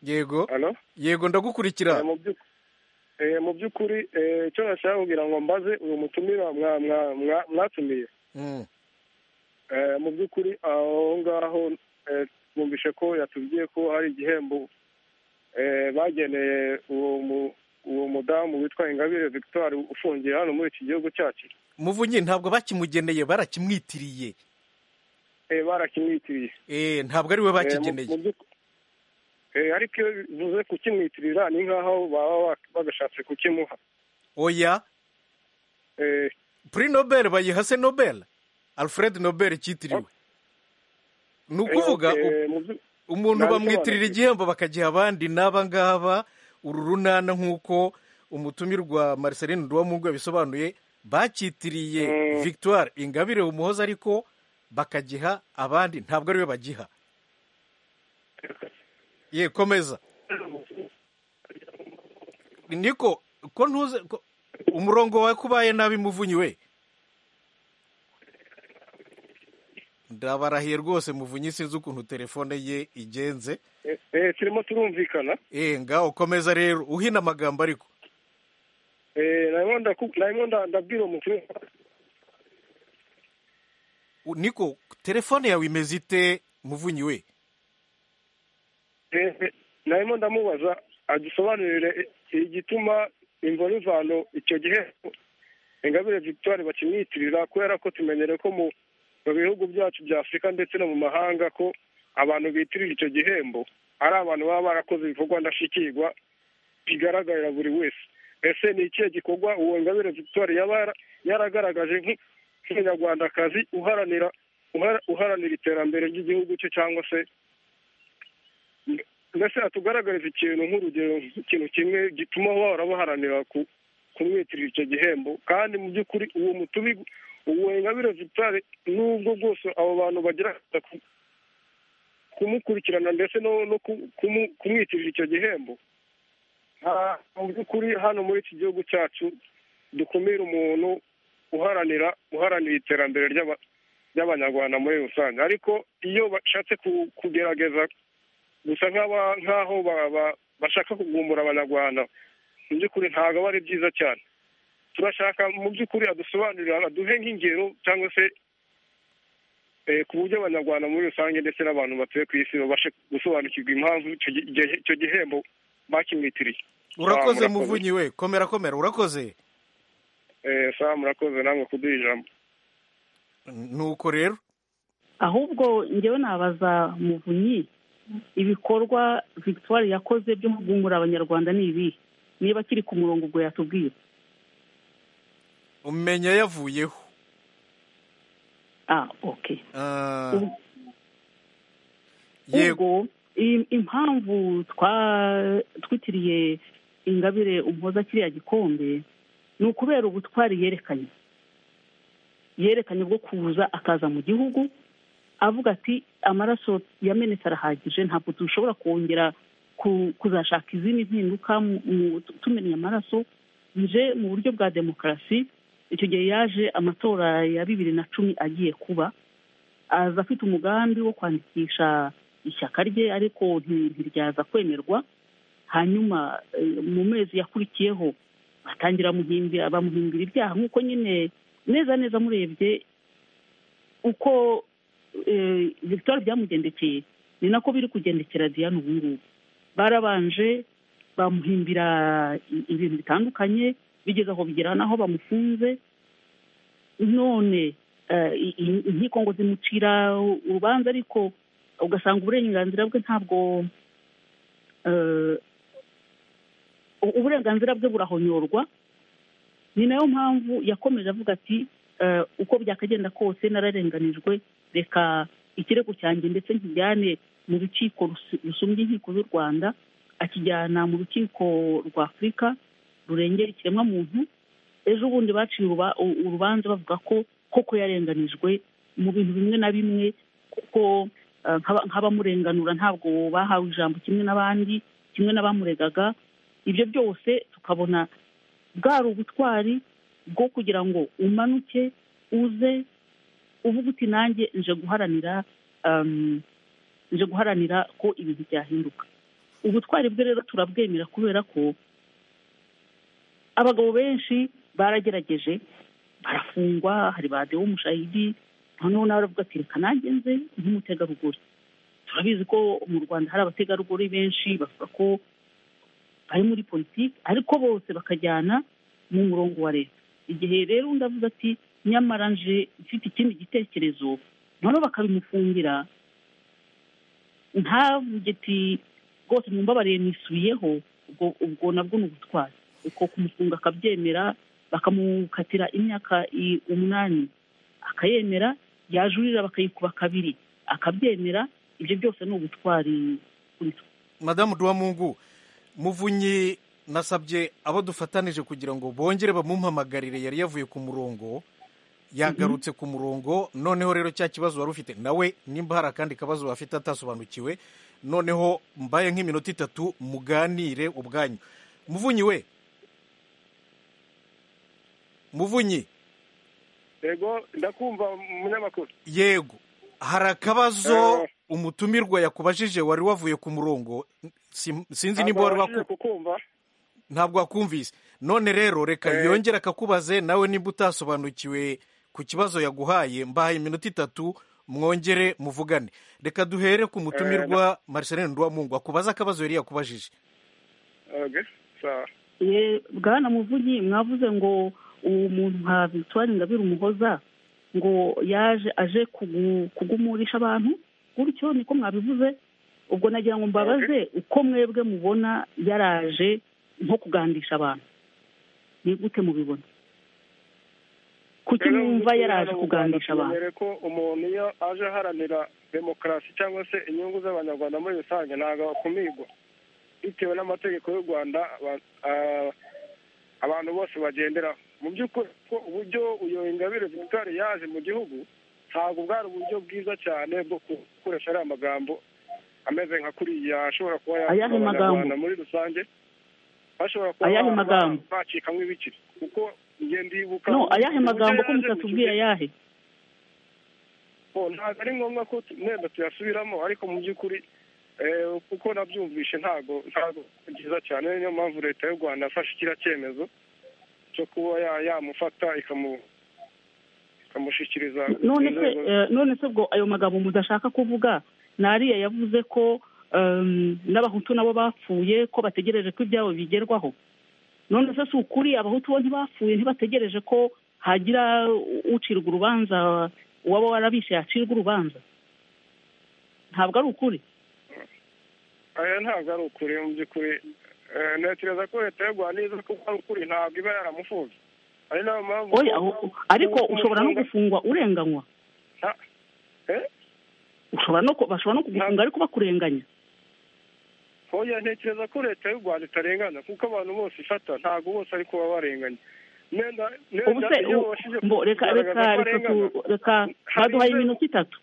yego hano yego ndagukurikira mu by'ukuri eh, icyo nashaka kugira ngo mbaze uyu mutumira mwa- mwa- mwa- mwatumiye Mm, Eh, mu by'ukuri aho ngaho eh, twumvishe ko yatubwiye ko hari igihembo eh, bageneye uwo mu- uwo mudamu witwa ingabire victoire ufungiye hano muri iki gihugu cyacu muvunyi ntabwo bakimugeneye barakimwitiriye Eh, barakimwitiriye Eh, ntabwo ari we Eh, mu- bakigeneye mu by'uk- Eh, ariko iyo bivuze kukimwitirira ni nk'aho baba ba- bagashatse kukimuha oya Eh, puri nobel bayiha se nobel alfred nobel cyitiriwe ni ukuvuga eh, u- mu byu- umuntu nabisobanukiwe. bamwitirira igihembo bakagiha abandi n'aba ngaba uru runana nk'uko umutumirwa marceline duwamungu yabisobanuye bacyitiriye Mm. victoire ingabire umuhoza ariko bakagiha abandi ntabwo ari we bagiha ye komeza niko ko ntuze ko- umurongo wawe kubaye nabi muvunyi we ndabarahiye rwose muvunyi sinzi ukuntu telefone ye igenze eh, eh, turimo turumvikana Eh, ngaho komeza rero uhina amagambo ariko Eh, narimo ndaku- narimo nda- ndabwira umukuru U- niko telefone yawe imeze ite muvunyi we Eh, eh, narimo ndamubaza adusobanurire i- igituma imvura imvano icyo gihembo ingabire victoire bakimwitirira kubera ko tumenyere ko mu mu bihugu byacu bya afurika ndetse no mu mahanga ko abantu bitirira icyo gihembo ari abantu baba barakoze ibikorwa ndashyikirwa bigaragarira buri wese ese ni ikihe gikorwa uwo ingabire victoire yaba yara- yaragaragaje nk'u- nk'umunyarwandakazi uharanira uhara- uharanira iterambere ry'igihugu cye cyangwa se mbese hatugaragariza ikintu nk'urugero nk'ikintu kimwe gituma bahora baharanira ku- kumwitirira icyo gihembo kandi mu by'ukuri uwo mutubi uwo ingabire victoire n'ubwo bwose abo bantu bagerageza ku- kumukurikirana ndetse no no ku- kumu- kumwitirira icyo gihembo nta- mu by'ukuri hano muri iki gihugu cyacu dukumira umuntu uharanira uharanira iterambere ry'aba- ry'abanyarwanda muri rusange ariko iyo bashatse ku- kugerageza gusa nk'aba- nk'aho ba- ba- bashaka kugumbura abanyarwanda mu by'ukuri ntabwo aba ari byiza cyane turashaka mu by'ukuri adusobanurira aduhe nk'ingero cyangwa se eh, ku buryo abanyarwanda muri rusange ndetse n'abantu batuye ku isi babashe gusobanukirwa impamvu icyo gi- igihe- icyo gihembo bakimwitiriye urakoze Ah, murakoze. muvunyi we komera komera urakoze Eh, sawa murakoze namwe kuduha ijambo nuko rero ahubwo njyewe nabaza muvunyi ibikorwa victoire yakoze byo kugungura abanyarwanda ni ibihe niba akiri ku murongo ubwo yatubwiye umenya yavuyeho ah okay Ah, Ubu- yego ubwo i- impamvu twa- twitiriye ingabire umuhoza kiriya gikombe ni ukubera ubutwari yerekanye yerekanye bwo kuza akaza mu gihugu avuga ati amaraso yamenetse arahagije ntabwo dushobora kongera ku- kuzashaka izindi mpinduka mu- mu- tumenya amaraso nje mu buryo bwa demokarasi icyo gihe yaje amatora ya bibiri na cumi agiye kuba aza afite umugambi wo kwandikisha ishyaka rye ariko nti- ntiryaza kwemerwa hanyuma eh, mu mezi yakurikiyeho batangira muhimbira bamuhimbira ibyaha nk'uko nyine neza neza murebye uko eh, victoire byamugendekeye ni nako biri kugendekera diane ubu ngubu barabanje bamuhimbira i- ibintu bitandukanye bigeze aho bigera n'aho bamufunze none eh, i- i- inkiko ngo zimucira urubanza ariko ugasanga uburenganzira bwe ntabwo eh, u- uburenganzira bwe burahonyorwa ni nayo mpamvu yakomeje avuga ati eh, uko byakagenda kose nararenganijwe reka ikirego cyanjye ndetse nkijyane mu rukiko rusu- rusumbya inkiko z'u rwanda akijyana mu rukiko rwa afurika rurengera ikiremwamuntu ejo bundi baciye uruba- u- urubanza bavuga ko koko yarenganijwe mu bintu bimwe na bimwe kuko eh, nk'aba- nk'abamurenganura ntabwo bahawe ijambo kimwe n'abandi kimwe n'abamuregaga ibyo byose tukabona bwari ubutwari bwo kugira ngo umanuke uze uvuga uti nanjye nje guharanira um, nje guharanira ko ibintu byahinduka ubutwari bwe rero turabwemera kubera ko abagabo benshi baragerageje barafungwa hari ba dewo mushahidi noneho nawe aravuga ati reka nanjye nze nk'umutegarugori turabizi ko mu rwanda hari abategarugori benshi bavuga ko bari muri politiki ariko bose bakajyana mu murongo wa leta igihe rero undi avuga ati nyamara nje mfite ikindi gitekerezo noneho bakabimufungira ntavuge ati rwose mumbabarire nisubiyeho ubwo ubwo nabwo ni ubutwari uko kumufunga akabyemera bakamukatira imyaka umunani akayemera yajurira bakayikuba kabiri akabyemera ibyo byose ni ubutwari kuri twe madamu duwamungu muvunyi nasabye abo dufatanije kugira ngo bongere bamumpamagarire yari yavuye ku murongo yagarutse ku murongo noneho rero cya kibazo wari ufite nawe nimba hari akandi kabazo bafite atasobanukiwe noneho mbaye nk'iminota itatu muganire ubwanyu muvunyi we muvunyi yego ndakumva umunyamakuru yego hari akabazo umutumirwa yakubajije wari wavuye ku murongo Sim- sinzi nimba wari waku- kukumva ntabwo wakumvise none rero reka Eh. yongere akakubaze nawe nimba utasobanukiwe ku kibazo yaguhaye mbahaye iminota itatu mwongere muvugane reka duhere ku mutumirwa marceline duwamungu akubaze akabazo yari yakubajije Okay, sawa Ye- bwana muvugi mwavuze ngo uwo muntu nka victoire ngabire umuhoza ngo yaje aje kugu- kugumurisha abantu gutyo niko mwabivuze ubwo nagira ngo mbabaze uko mwebwe mubona yaraje nko kugandisha abantu ni gute mubibona kuki Rero mwumva ubutumwa yaraje n'ubuganga kugandisha abantu tumenyere ko umuntu iyo aje aharanira demokarasi cyangwa se inyungu z'abanyarwanda muri rusange ntabwo bakumirwa bitewe n'amategeko y'u rwanda aba- ah, abantu bose bagenderaho mu by'ukuri ko uburyo uyo ingabire victoire yaje mu gihugu ntabwo bwari uburyo bwiza cyane bwo gukoresha ariya magambo ameze nka kuriya ashobora kuba yavuga Ayahe magambo? abanyarwanda muri rusange bashobora kuba Ayahe ba- magambo? bacikamo ibiciro kuko njye ndibuka no uburyo ayahe magambo ko yaje mu mutatubwira kigo- ayahe Oh, ntabwo ari ngombwa ko tu- wenda tuyasubiramo ariko mu by'ukuri eh, kuko nabyumvishe ntabwo ntabwo ari byiza cyane niyo mpamvu leta y'u rwanda yafashe kiriya cyemezo cyo kuba ya- yamufata ikamu- ikamushyikiriza none se inzego- eh, none se ubwo ayo magambo mudashaka kuvuga ni ariya yavuze ko em, n'abahutu nabo bapfuye ko bategereje ko ibyabo bigerwaho none se si ukuri abahutu bo ntibapfuye ntibategereje ko hagira ucirwa urubanza uwaba warabishe yacirwa urubanza ntabwo ari ukuri oya ntabwo ari ukuri mu by'ukuri Eh, ntekereza ko leta y'u rwanda iza kuba ari ukuri ntabwo iba yaramufunze ari nayo mpamvu oya aho- ariko ushobora no gufungwa urenganywa Nta- eh? ushobora no ku- bashobora no kugufunga ariko bakurenganya oya ntekereza ko leta y'u rwanda itarengana kuko abantu bose ifata ntabwo bose ari kuba barenganya nenda ubu se u- mbo reka reka reka tu- reka baduhaye iminota itatu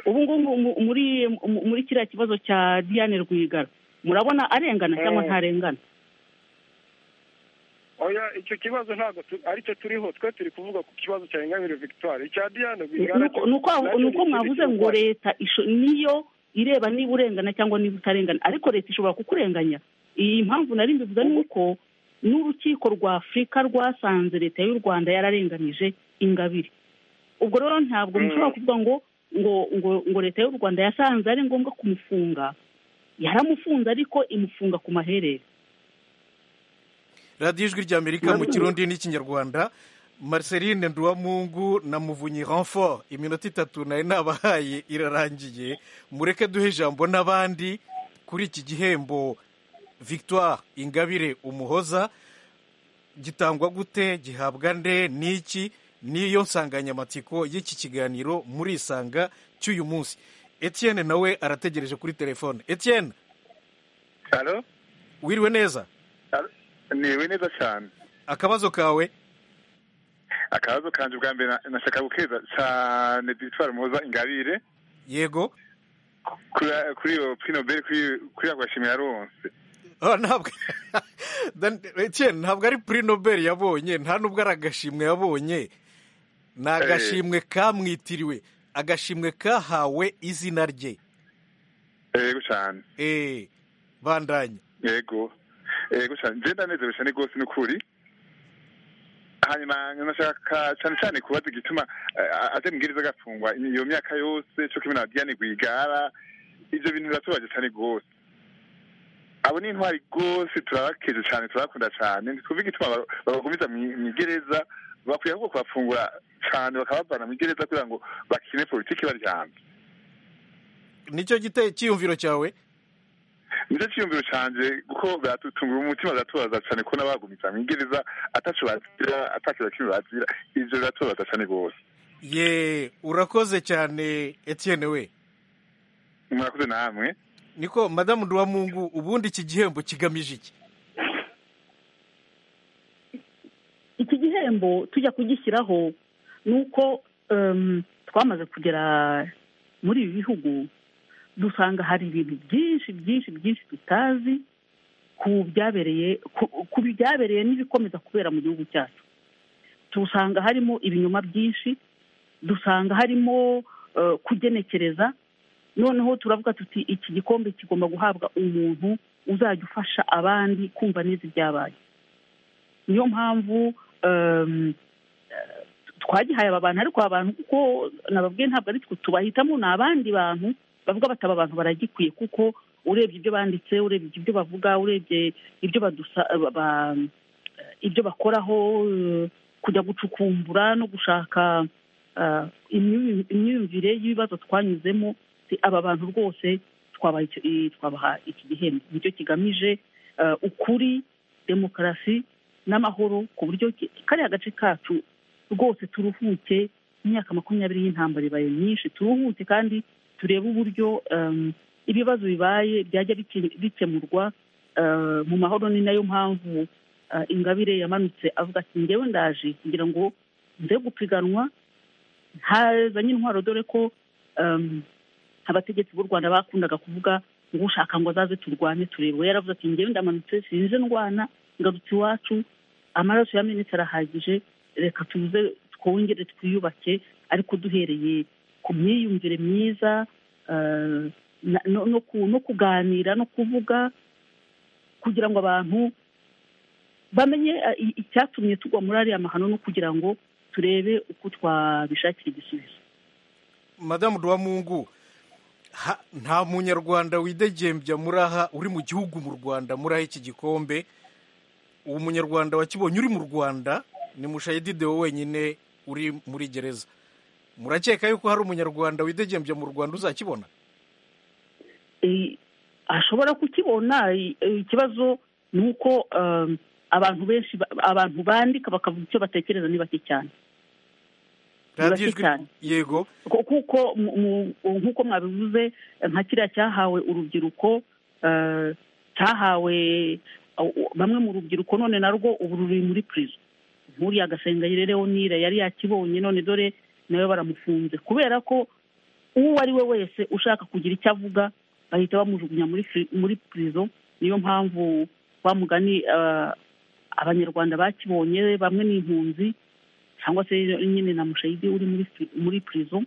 ubu ngubu mu- muri mu- muri kiriya kibazo cya diane rwigara murabona arengana cyangwa Eh. ntarengana oya icyo kibazo ntabwo tu- aricyo turiho twe turi kuvuga ku kibazo cya ingabire victoire icya diane Rwigara Nuko- cyo- nuko nuko nacyo ni ikindi mwavuze kintu ngo twari- leta isho- niyo ireba niba urengana cyangwa niba utarengana ariko leta ishobora kukurenganya iyi mpamvu nari mbivuze ni uko n'urukiko rwa afurika rwasanze leta y'u rwanda yararenganije ingabire ubwo rero ntabwo mushobora kuvuga ngo ngo ngo ngo leta y'u rwanda yasanze ari ngombwa kumufunga yaramufunze ariko imufunga ku maherere radiyo ijwi ry'amerika mu kirundi n'ikinyarwanda marceline nduwamungu na muvunyi renfort iminota itatu nayo nabahaye irarangiye mureke duhe ijambo n'abandi kuri iki gihembo victoire ingabire umuhoza gitangwa gute gihabwa nde n'iki niyo nsanganyamatsiko y'iki kiganiro murisanga cy'uyu munsi etienne nawe arategereje kuri telefone etienne Halo? wiriwe neza Halo? niwe neza cyane akabazo kawe akabazo kanje bwa mbere na- nashaka gukeza cyane victoire muhoza ingabire yego kuri iyo pinoberi kuri agashimi yaronse Ah, ntabwo Dan- Etienne, ntabwo ari puri nobel yabonye nta nubwo ari agashimwe yabonye ni agashimwe kamwitiriwe agashimwe kahawe izina rye yego cyane eee bandanye yego yego cyane ngenda neza cyane rwose ni ukuri hanyuma nashaka cyane cyane kubaza igituma eh, aje mbwiriza agafungwa iyo myaka yose cyo kimwe na diane rwigara ibyo bintu biratubaje cyane rwose abo ni intwari rwose turabakeje cyane turabakunda cyane ntitwumve igituma bar- babagumiza mu mu igereza bakwiye ahubwo kubafungura cyane bakabavana mu igereza kugira ngo bakine politiki baryamye nicyo gite cyiyumviro cyawe nicyo cyiyumviro canje kuko biratutungura umutima biratubaza cyane ko n'abagumiza mu igereza ataco bazira ataco na kimwe bazira ivyo biratubaza cyane rwose ye urakoze cyane Etienne we murakoze namwe niko madamu duwamungu ubundi iki gihembo kigamije iki iki gihembo tujya kugishyiraho ni uko em, twamaze kugera muri ibi bihugu dusanga hari ibintu byinshi byinshi byinshi tutazi ku byabereye ku- ku byabereye n'ibikomeza kubera mu gihugu cyacu dusanga harimo ibinyoma byinshi dusanga harimo eh, kugenekereza noneho turavuga tuti iki gikombe kigomba guhabwa umuntu uzajya ufasha abandi kumva neza ibyabaye niyo mpamvu em, eh, twagihaye aba bantu ariko aba bantu kuko nababwiye ntabwo ari twe tubahitamo ni abandi bantu bavuga bataba abantu baragikwiye kuko urebye ibyo banditse urebye ibyo bavuga urebye ibyo badusa ba- ba- ibyo bakoraho eh, kujya gucukumbura no gushaka eh, imyu- imyumvire y'ibibazo twanyuzemo si aba bantu rwose twabaha icyo- i- twabaha iki gihembo nicyo kigamije eh, ukuri demokarasi n'amahoro ku buryo ki- kariya gace kacu rwose turuhuke imyaka makumyabiri y'intambara ibaye myinshi turuhuke kandi turebe uburyo em, ibibazo bibaye byajya bike- bikemurwa eh, mu mahoro ni nayo mpamvu eh, ingabire yamanutse avuga ati ngewe ndaje kugira ngo nze gupiganwa hazanye intwaro dore ko em, abategetsi b'u rwanda bakundaga kuvuga ngo ushaka ngo azaze turwane turebe we yaravuze ati ngewe ndamanutse sinze ndwana ngarutse iwacu amaraso ya minsi arahagije reka tuze twongere twiyubake ariko duhereye ku myiyumvire myiza eh, na- no- no ku- no kuganira no kuvuga kugira ngo abantu bamenye eh, i- icyatumye tugwa muri ariya mahano no kugira ngo turebe uko twabishakira igisubizo madamu duwamungu ha- nta munyarwanda widegembya muri aha uri mu gihugu mu rwanda muri aha iki gikombe uwo munyarwanda wakibonye uri mu rwanda ni mushayidi deo wenyine uri muri gereza murakeka yuko hari umunyarwanda widegembya mu rwanda uzakibona Eh, ashobora kukibona eh, eh, ikibazo ni uko eh, abantu benshi ba- abantu bandika bakavuga icyo batekereza ni bake cyane Ni bake radiyo ijwi cyane. yego Ku- kuko mu- mu- nk'uko mwabivuze eh, nka kiriya cyahawe urubyiruko eh, cyahawe eh, bamwe mu rubyiruko none narwo ubu ruri muri prison nk'uriya gasengayire leonire yari yakibonye none dore nawe baramufunze kubera ko uwo ari we wese ushaka kugira icyo avuga bahita bamujugunya muri fri- muri prison niyo mpamvu wa mugani eh, abanyarwanda bakibonye bamwe ni impunzi cyangwa se nyine na mushayidi uri muri pri- muri prison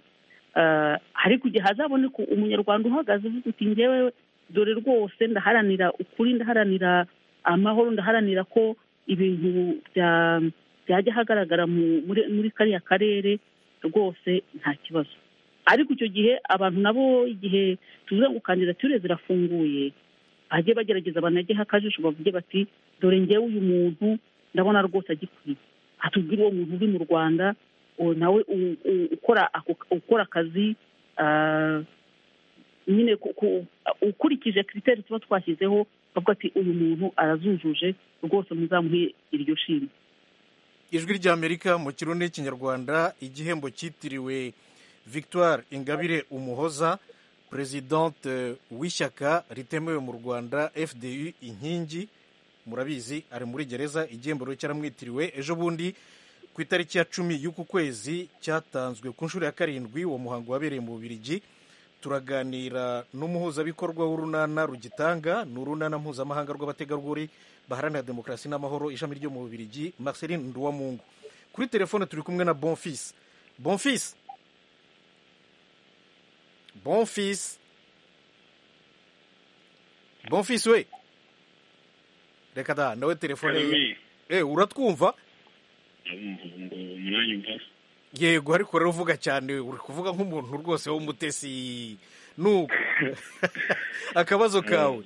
Eh, ariko igihe hazaboneka umunyarwanda uhagaze uvuga uti ngewe dore rwose ndaharanira ukuri ndaharanira amahoro ndaharanira ko ibintu bya- byajya ahagaragara mu- muri muri kariya karere rwose nta kibazo ariko icyo gihe abantu nabo igihe tuvuze ngo kandidatire zirafunguye bajye bagerageza banageho akajisho bavuge bati dore ngewe uyu muntu ndabona rwose agikwiye atubwire uwo muntu uri mu rwanda uwo nawe u- u- ukora ako- ukora akazi ah, nyine ku- ku- ukurikije kiriteri tuba twashyizeho bavuga ati uyu muntu arazujuje rwose muzamuhe iryo shimwe ijwi ry'amerika mu kirundi cy'ikinyarwanda igihembo cyitiriwe victoire ingabire umuhoza perezidante w'ishyaka ritemewe mu rwanda fdu inkingi murabizi ari muri gereza igihembo rero cyaramwitiriwe ejo bundi ku itariki ya cumi y'uku kwezi cyatanzwe ku nshuro ya karindwi uwo muhango wabereye mu bubirigi turaganira n'umuhuzabikorwa w'urunana rugitanga ni urunana mpuzamahanga rw'abategarugori baharanira demokarasi n'amahoro ishami ryo mu bubirigi marceline nduwamungu kuri telefone turi kumwe na bonfisi bonfisi bonfisi bonfisi we reka da nawe telefone ye Eh, uratwumva yego ariko uravuga cyane uri kuvuga nk'umuntu rwose w'umutesi nuko akabazo kawe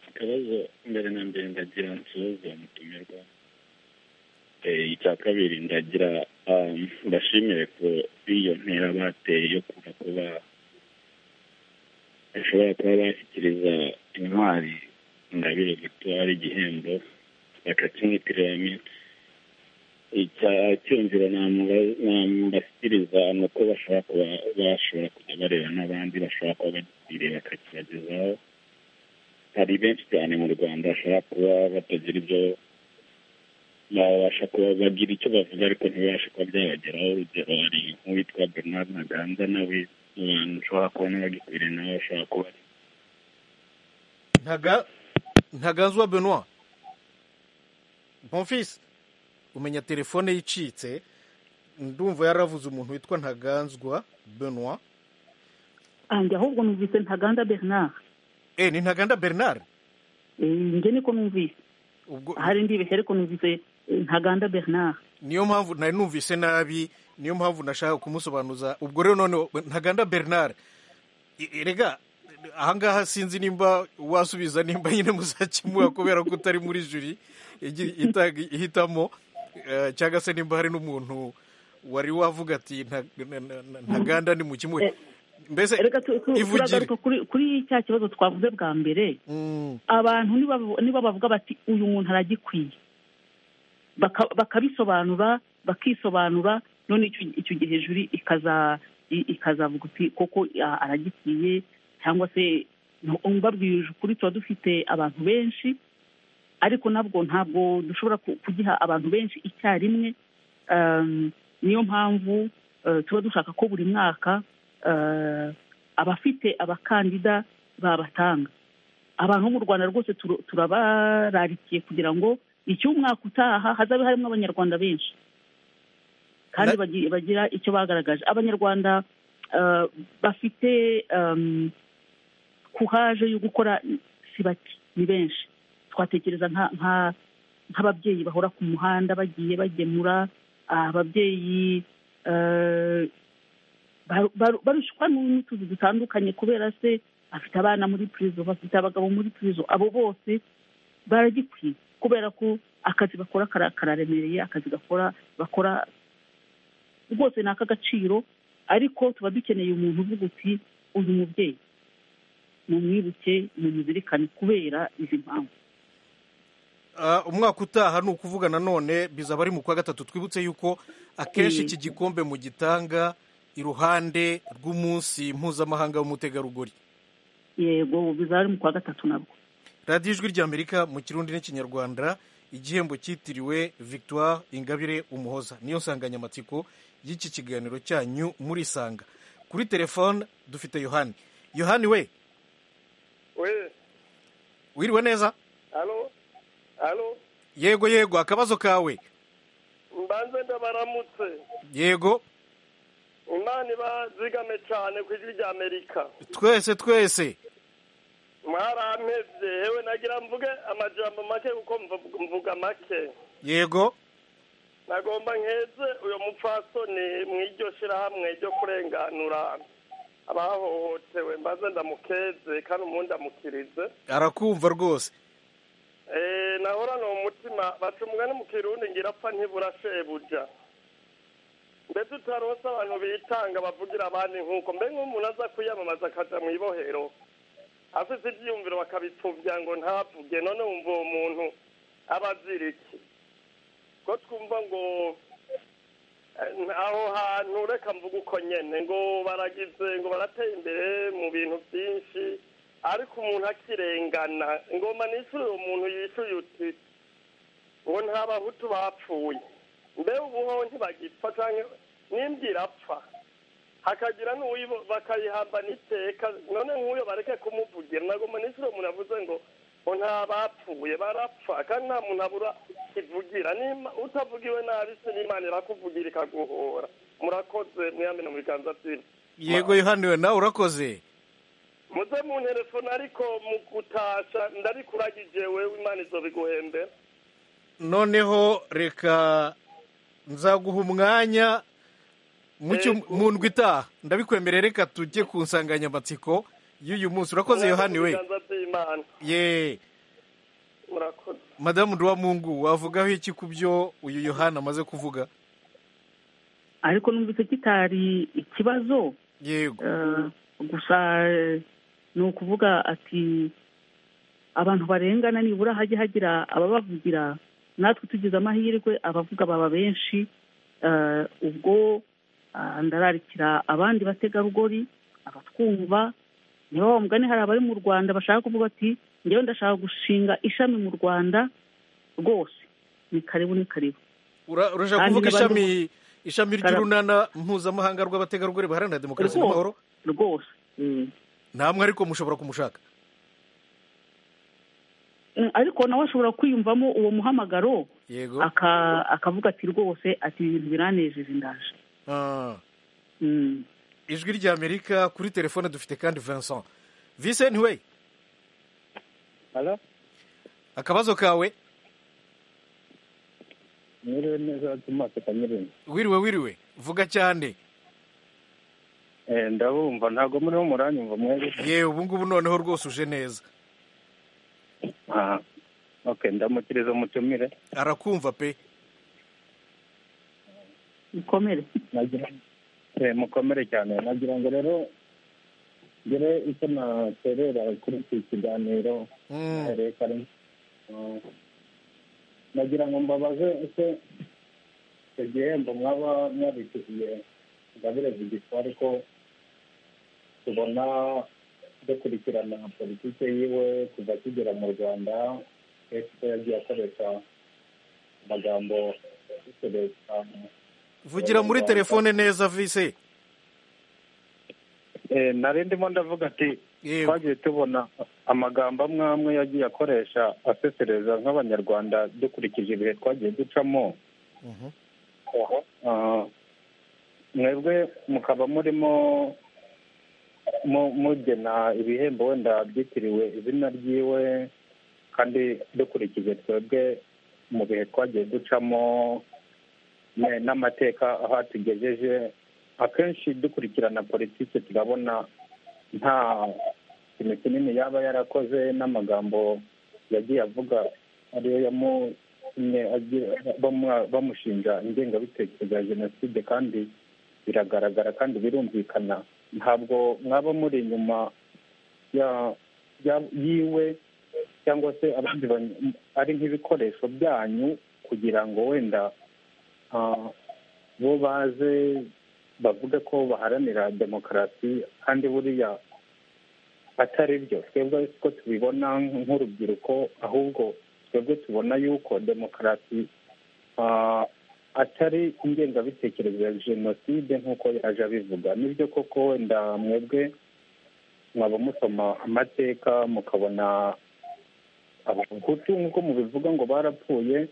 akabazo mbere na mbere ndagira nsuhuze mutumirwa icya kabiri ndagira mbashimire ko iyo ntera bateye yo kuva kuba bashobora kuba bashyikiriza intwari ingabire gutwara igihembo bakakimwitiramo icya cyumviro namubashyikiriza ni uko bashobora kuba bashobora kujya bareba n'abandi bashobora kuba bagikiriye bakakibagezaho hari benshi cyane mu rwanda bashobora kuba batagira ibyo babasha kuba bagira icyo bavuga ariko ntibibashe kuba byabageraho urugero hari nk'uwitwa bernard ntaganda nawe abantu ushobora kubona bagikwiriye nawe bashobora kuba ntaganzwa benoit bonfisi umenya telefone yicitse ndumva yaravuze umuntu witwa ntaganzwa benoit njye ahubwo numvise ntaganda bernard eh ni ntaganda bernard njye niko numvise ubwo hari ndibeshya ariko numvise ntaganda bernard niyo mpamvu nari numvise nabi niyo mpamvu nashaka kumusobanuza ubwo rero none ntaganda bernard erega ahangaha sinzi nimba wasubiza nimba nyine muzakemura kubera ko utari muri juri ihitamo cyangwa se nimba hari n'umuntu wari wavuga ati ntaganda ni mu kimwe mbese ivugire kuri cya kibazo twavuze bwa mbere abantu niba bavuga bati uyu muntu aragikwiye bakabisobanura bakisobanura none icyo gihe juri ikazavuga uti koko aragikwiye cyangwa se mbabwirije ukuri tuba dufite abantu benshi ariko nabwo ntabwo dushobora kugiha abantu benshi icyarimwe niyo mpamvu tuba dushaka ko buri mwaka abafite abakandida babatanga abantu bo mu rwanda rwose turabararikiye kugira ngo icy'umwaka utaha hazabe harimo abanyarwanda benshi kandi bagira icyo bagaragaje abanyarwanda bafite kuhaje yo gukora si bake ni benshi twatekereza nk'ababyeyi bahora ku muhanda bagiye bagemura ababyeyi barushwa n'utuzi dutandukanye kubera se bafite abana muri purizo bafite abagabo muri purizo abo bose baragikwiye kubera ko akazi bakora kararemereye akazi gakora bakora rwose ni ak'agaciro ariko tuba dukeneye umuntu uvuga uti uyu mubyeyi mumwibuke mumuzirikane kubera izi mpamvu umwaka utaha ni ukuvuga nanone bizaba ari mu kwa gatatu twibutse yuko akenshi iki gikombe mugitanga iruhande rw'umunsi mpuzamahanga w'umutegarugori yego bizaba ari mu kwa gatatu nabwo radiyo ijwi ry'amerika mu kirundi n'ikinyarwanda igihembo cyitiriwe victoire ingabire umuhoza niyo nsanganyamatsiko y'iki kiganiro cyanyu muri sanga kuri telefone dufite yohani yohani we wiriwe neza yego yego akabazo kawe mbanze ndabaramutse yego imana ibazigame cyane ku ijwi ry'amerika twese twese mwarampebye yewe nagira mvuge amajambo make kuko mvuga make yego nagomba nkeze uyu mupfasoni mu iryo shyirahamwe ryo kurenganura abahohotewe mbaze ndamukeze kandi umuntu ndamukirize arakumva rwose nahorana umutima baca umugani mu kirundi ngirapfa ntibura shebuja mbese utaronse abantu bitanga bavugira abandi nk'uko mbe nk'umuntu aza kwiyamamaza akajya mu ibohero afite ibyiyumviro bakabipfubya ngo ntavuge none wumva uwo muntu aba azira iki ko twumva ngo aho hantu reka mvuga uko nyine ngo baragize ngo barateye imbere mu bintu byinshi ariko umuntu akirengana ngoma nishyure uwo muntu yishyuye uti ngo nta bahutu bapfuye mbe ubuho ntibagipfa cyangwa n'imbwa irapfa hakagira n'uwo bakayihambana iteka none nk'uyo bareke kumuvugira ntabwo minisitiri umuntu yavuze ngo ngo nta bapfuye barapfa kandi nta muntu abura ivugira nimba utavugiwe nabi se n'imana irakuvugira ikaguhora murakoze mwiyamina mu biganza byiza yego yohaniwe nawe urakoze muze mu ntelefone ariko mu gutasha ndarikuragije wewe imana izo biguhembera noneho reka nzaguha umwanya mu cyo- mu ndwi itaha ndabikwemerera reka tujye ku nsanganyamatsiko y'uyu munsi urakoze yohani we Mu biganza by'Imana. ye murakoze madamu duwamungu wavugaho iki ku byo uyu yohani amaze kuvuga ariko numvise kitari ikibazo yego Eh, gusa eh, ni ukuvuga ati abantu barengana nibura hajye hagira ababavugira natwe tugize amahirwe abavuga baba benshi Eh, ubwo ah, ndararikira abandi bategarugori abatwumva niba wa mugani hari abari mu rwanda bashaka kuvuga ati ngewe ndashaka gushinga ishami mu rwanda rwose ni karibu ni karibu Ura- urashaka Kandi kuvuga n'abandi- ishami ishami Kara- ry'urunana mpuzamahanga rw'abategarugori baharanira demokarasi Rwose, n'amahoro rwose namwe ariko mushobora kumushaka Mm, ariko nawe ashobora kwiyumvamo uwo muhamagaro yego aka- akavuga ati rwose ati ibi bintu biranejeje ndaje Ah. Mm. ijwi ry'amerika kuri telefone dufite kandi vincent vicent we akabazo kawe Mwiriwe neza Thomas Kanyerera. wiriwe wiriwe vuga cyane Eh, ndabumva ntabwo muriho muranyumva mwebwe. yewe ubu ngubu noneho rwose uje neza Ah, okay, ndamukiriza umutumire. arakumva pe mukomere Nagira eh, mukomere cyane nagira ngo rero ngire icyo naterera kuri iki kiganiro Mm. Eh, kare. Ah, nagira ngo mbabaze ese icyo gihembo mwaba mwabitiye Ingabire Victoire ko tubona dukurikirana politiki yiwe kuva akigera mu rwanda ese ko yagiye akoresha amagambo akoresha vugira muri telefone neza vise Eh, nari ndimo ndavuga ati twagiye tubona amagambo amwe amwe yagiye akoresha asesereza nk'abanyarwanda dukurikije ibihe twagiye ducamo Ah, mwebwe mukaba murimo mu- mugena ibihembo wenda byitiriwe izina ryiwe kandi dukurikije twebwe mu bihe twagiye ducamo ne- n'amateka aho atugejeje akenshi dukurikirana politiki turabona nta kintu kinini yaba yarakoze n'amagambo yagiye avuga ariyo yamutumye agira- bamwa- bamushinja ingengabitekerezo ya jenoside kandi biragaragara kandi birumvikana ntabwo mwaba muri inyuma ya- ya- yiwe cyangwa se abandi bany- ari nk'ibikoresho byanyu kugira ngo wenda ah, bo baze bavuge ko baharanira demokarasi kandi buriya atari byo twebwe ko tubibona nk'urubyiruko ahubwo twebwe tubona yuko demokarasi ah, atari ingengabitekerezo ya jenoside nk'uko yaje abivuga nibyo koko wenda mwebwe mwaba musoma amateka mukabona abahutu nk'uko mubivuga ngo barapfuye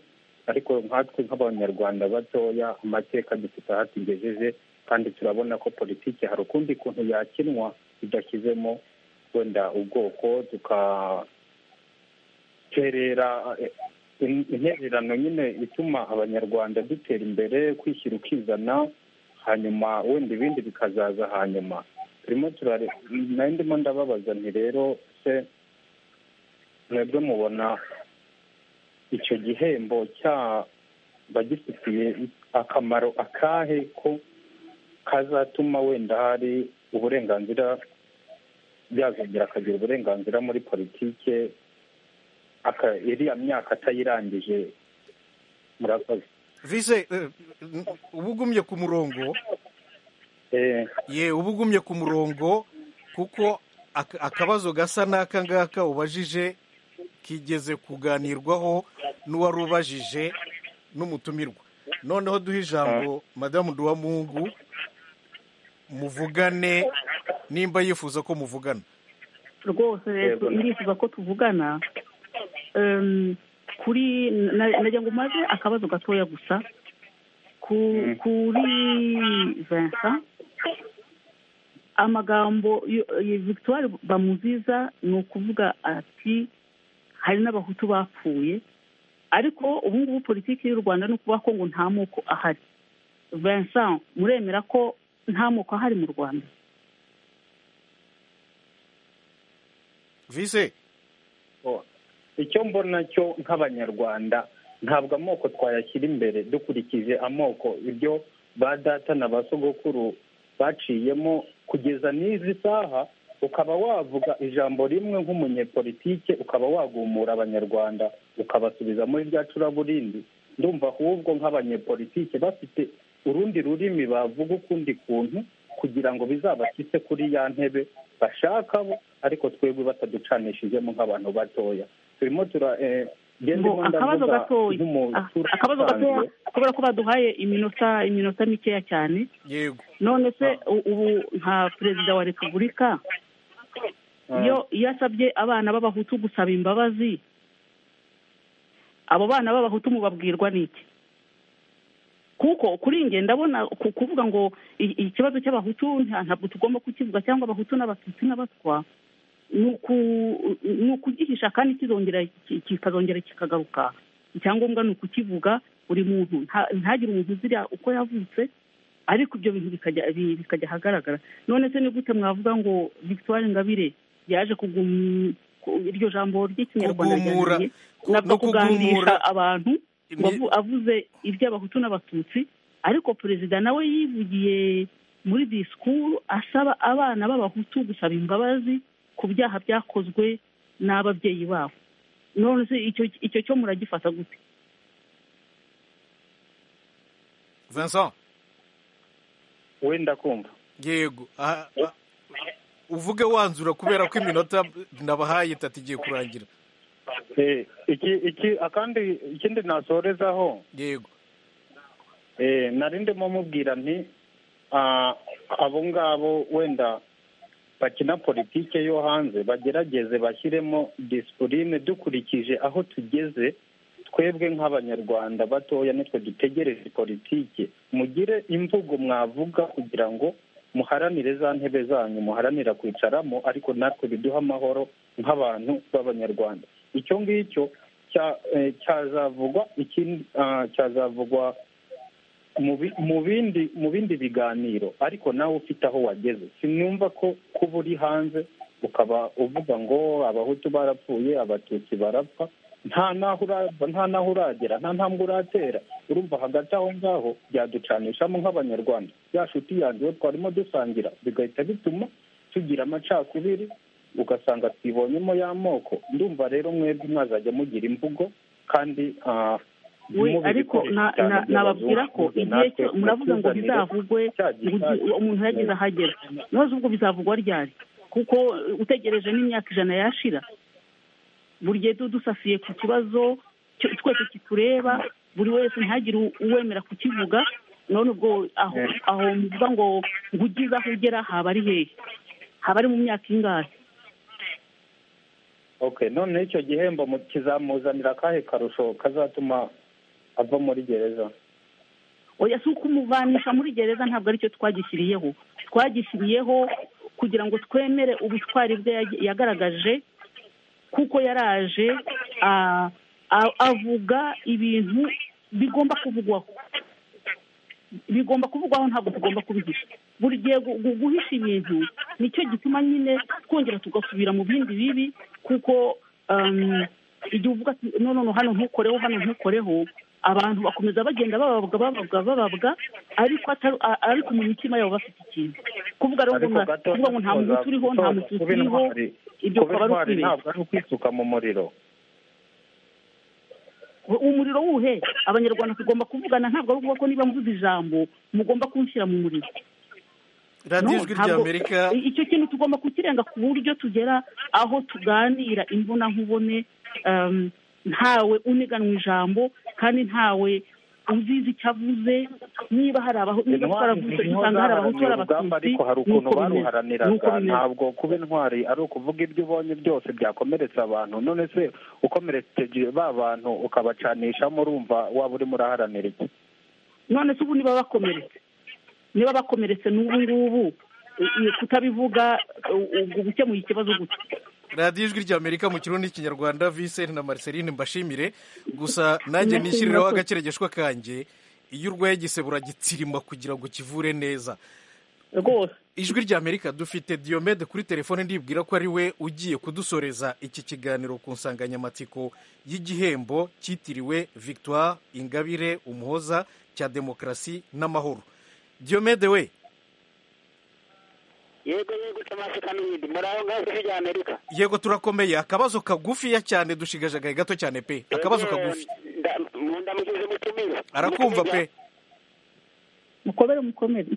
ariko nkatwe nk'abanyarwanda batoya amateka dufite aho atugejeje kandi turabona ko politiki hari ukundi kuntu yakinwa idashyizemo wenda ubwoko tukaterera eh, in- intererano nyine ituma abanyarwanda dutera imbere kwishyira ukizana hanyuma wenda ibindi bikazaza hanyuma turimo turare nari ndimo ndababaza nti rero se mwebwe mubona icyo gihembo cyaba gifitiye akamaro akahe ko kazatuma wenda hari uburenganzira byazongera akagira uburenganzira muri politike aka- iriya myaka atayirangije murakoze vise eh, n- uba ugumye ku murongo Eh, ye uba ugumye ku murongo kuko ak- akabazo gasa n'aka ngaka ubajije kigeze kuganirwaho n'uwari ubajije n'umutumirwa noneho duhe ijambo madamu duwamungu muvugane nimba yifuza ko muvugana rwose rero Yego. irifuza ko tuvugana Em, kuri na- nagira ngo maze akabazo gatoya gusa ku kuri vincent amagambo yo- yo- victoire bamuziza ni ukuvuga ati hari n'abahutu bapfuye ariko ubu ngubu politiki y'u rwanda ni ukuvuga ko ngo nta moko ahari vincent muremera ko nta moko ahari mu rwanda vise icyo mbona cyo nk'abanyarwanda ntabwo amoko twayashyira imbere dukurikije amoko ibyo ba data na ba sogokuru baciyemo kugeza n'izi saha ukaba wavuga ijambo rimwe nk'umunyepolitike ukaba wagumura abanyarwanda ukabasubiza muri rya curaburindi ndumva ahubwo nk'abanyepolitike bafite urundi rurimi bavuga ukundi kuntu kugira ngo bizabashyitse kuri ya ntebe bashaka bo ariko twebwe bataducanishijemo nk'abantu batoya turimo tura eh, njye Ngo ndimo akabazo ndavuga gatoya nk'umuturage akabazo gatoya usanzwe. kubera ko baduhaye iminota iminota mikeya cyane yego none se u- ubu nka perezida wa repubulika iyo iyo asabye abana b'abahutu gusaba imbabazi abo bana b'abahutu mubabwirwa n'iki kuko kuri njye ndabona ku- kuvuga ngo i- ikibazo cy'abahutu nta- ntabwo tugomba kukivuga cyangwa abahutu n'abatutsi n'abatwa ni uku- ni ukugihisha kandi kizongera ki- kikazongera kikagaruka icyangombwa ni ukukivuga buri muntu nta- ntagire umuntu uzira uko yavutse ariko ibyo bintu bikajya bi- bikajya ahagaragara none se ni gute mwavuga ngo victoire ngabire yaje kugum ku- iryo jambo ry'ikinyarwanda Kugumura. ryananiye Ku- nabwo no kugumura. kugandisha abantu ngo avu- avuze iby'abahutu n'abatutsi ariko perezida nawe yivugiye muri disikuru asaba abana b'abahutu gusaba imbabazi ku byaha byakozwe n'ababyeyi babo none se icyo icyo cyo muragifata gute vincent wenda kumva yego aha- aha- uvuge wanzura kubera ko iminota nabahaye itatu igiye kurangira Eh, iki iki akandi ikindi nasorezaho yego eh, nari ndimo mubwira nti ah, abo ngabo wenda bakina politike yo hanze bagerageze bashyiremo disipurine dukurikije aho tugeze twebwe nk'abanyarwanda batoya nitwe dutegereje politike mugire imvugo mwavuga kugira ngo muharanire za ntebe zanyu muharanira kwicaramo ariko natwe biduha amahoro nk'abantu b'abanyarwanda icyo ngicyo cya- eh, cyazavugwa ikindi ah, cyazavugwa mu bi- mu bindi mu bindi biganiro ariko nawe ufite aho wageze sinumva ko kuba uri hanze ukaba uvuga ngo abahutu barapfuye abatutsi barapfa nta naho urava nta naho uragera nta ntambwe uratera urumva hagati aho ngaho byaducanishamo nk'abanyarwanda ya shuti yanjye uwo twarimo dusangira bigahita bituma tugira amacakubiri ugasanga twibonyemo y'amoko ndumva rero mwebwe mwazajya mugira imvugo kandi ah, we mubibikoresha ariko na- cyane na- nababwira ko by'abazungu, igihe natwe cyo muravuga ngo mutuzanire bizavugwe cya ngo ugi- gisasu. umuntu yagize aho agera none ubwo bizavugwa ryari kuko utegereje n'imyaka ijana yashira buri gihe tu- dusasiye ku kibazo cyo- twese kitureba buri wese ntihagire u- uwemera kukivuga none ubwo aho aho muvuga ngo ngo ugize aho ugera haba ari hehe haba ari mu myaka ingahe okay none icyo gihembo mu- kizamuzanira akahe karusho kazatuma ava muri gereza oya si ukumuvanisha muri gereza ntabwo aricyo twagishyiriyeho twagishyiriyeho kugira ngo twemere ubutwari bwe yag- yagaragaje kuko yaraje ah, a- avuga ibintu bigomba kuvugwaho bigomba kuvugwaho ntabwo tugomba kubihisha buri gihe gu- gu- guhisha ibintu nicyo gituma nyine twongera tugasubira mu bindi bibi kuko um, igihe uvuga ati no no no, hano ntukoreho hano ntukoreho abantu bakomeza bagenda bababwa bababwa bababwa ariko atari- a- ariko mu mitima yabo bafite ikintu kuvuga rero ngo Ariko na- gato kuvuga ngo nta mututsi uriho nta uzagutoza mututsi kuba uriho intwari. ibyo Kuba ukaba intwari ari ukwibeshya ntabwo ari ukwisuka mu muriro umuriro wuhe abanyarwanda tugomba kuvugana ntabwo ari ukuvuga ko niba mvuze ijambo mugomba kunshyira mu muriro radiyo No, ijwi rya ntabwo- amerika i- icyo kintu tugomba kukirenga ku buryo tugera aho tuganira imbona nkubone um, ntawe uniganwa ijambo kandi ntawe uzizi icyo avuze niba hari abahutu niba twaravuze usanga hari abahutu hari urugamba abatutsi ariko hari ukuntu nuko bimeze, nuko baruharaniraga bimeze. ntabwo kuba intwari ari ukuvuga ibyo ubonye byose byakomeretsa abantu none se ukomerekeje ba bantu ukabacanishamo urumva waba urimo uraharanira iki none se ubu niba bakomeretse niba bakomeretse n'ubu ngubu i- i- kutabivuga u- u- gukemuye ikibazo gutya radiyo ijwi ry'amerika mu kirundi n'ikinyarwanda viseni na mariceline mbashimire gusa nanjye nishyiriraho agakeregeshwa kanjye iyo urwaye igisebe uragitsirima kugira ngo kivure neza rwose ijwi ry'amerika dufite diyomede kuri telefone ndibwira ko ari we ugiye kudusoreza iki kiganiro ku nsanganyamatsiko y'igihembo cyitiriwe victoire ingabire umuhoza cya demokarasi n'amahoro diyomede we yego yego tamasi kaminidi muraho ngaho ijwi rya amerika yego turakomeye akabazo kagufiya cyane dushigajagaye gato cyane pe akabazo kagufi ndamugize umutumire arakumva pe mukomere mukomere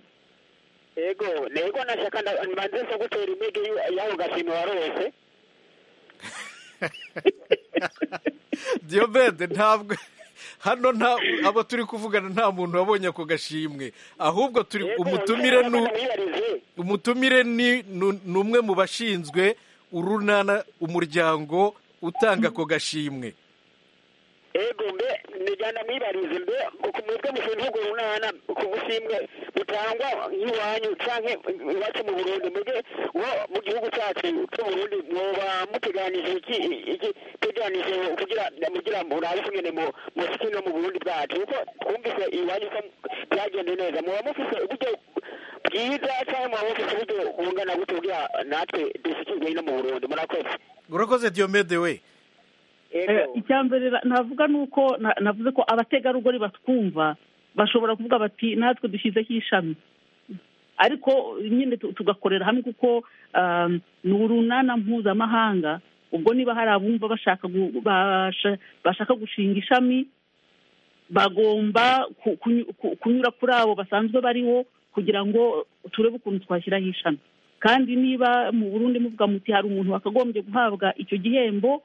yego yego nashaka ndandetse gutera imigi y'aho gashima warose diyobede ntabwo hano nta abo turi kuvugana nta muntu wabonye ako gashimwe ahubwo turi umutumire ni umutumire ni ni- ni umwe mu bashinzwe urunana umuryango utanga ako gashimwe yego mbe nijyana mwibarize mbe ku mutwe mushinzwe urunana ku bushimwe butangwa nk'iwanyu canke iwacu mu burundi muge wo mu gihugu cyacu cy'uburundi mwoba muteganije iki iki teganije kugira mugira murabe ingene mu musiki no mu burundi bwacu kuko twumvise iwanyu ko byagenze neza muba mufise uburyo bwiza canke muba mufise uburyo bungana gute kugira natwe dushikirwe ino mu burundi murakoze urakoze diyomede we Eh, icya mbere ra- navuga ni uko na- navuze ko abategarugori batwumva bashobora kuvuga bati natwe dushyizeho ishami ariko nyine tu- tugakorera hamwe kuko um, ni urunana mpuzamahanga ubwo niba hari abumva bashaka gu- basha- bashaka gushinga ishami bagomba ku- kunyu- ku- kunyura kuri abo basanzwe bariho kugira ngo turebe ukuntu twashyiraho ishami kandi niba mu burundi muvuga muti hari umuntu wakagombye guhabwa icyo gihembo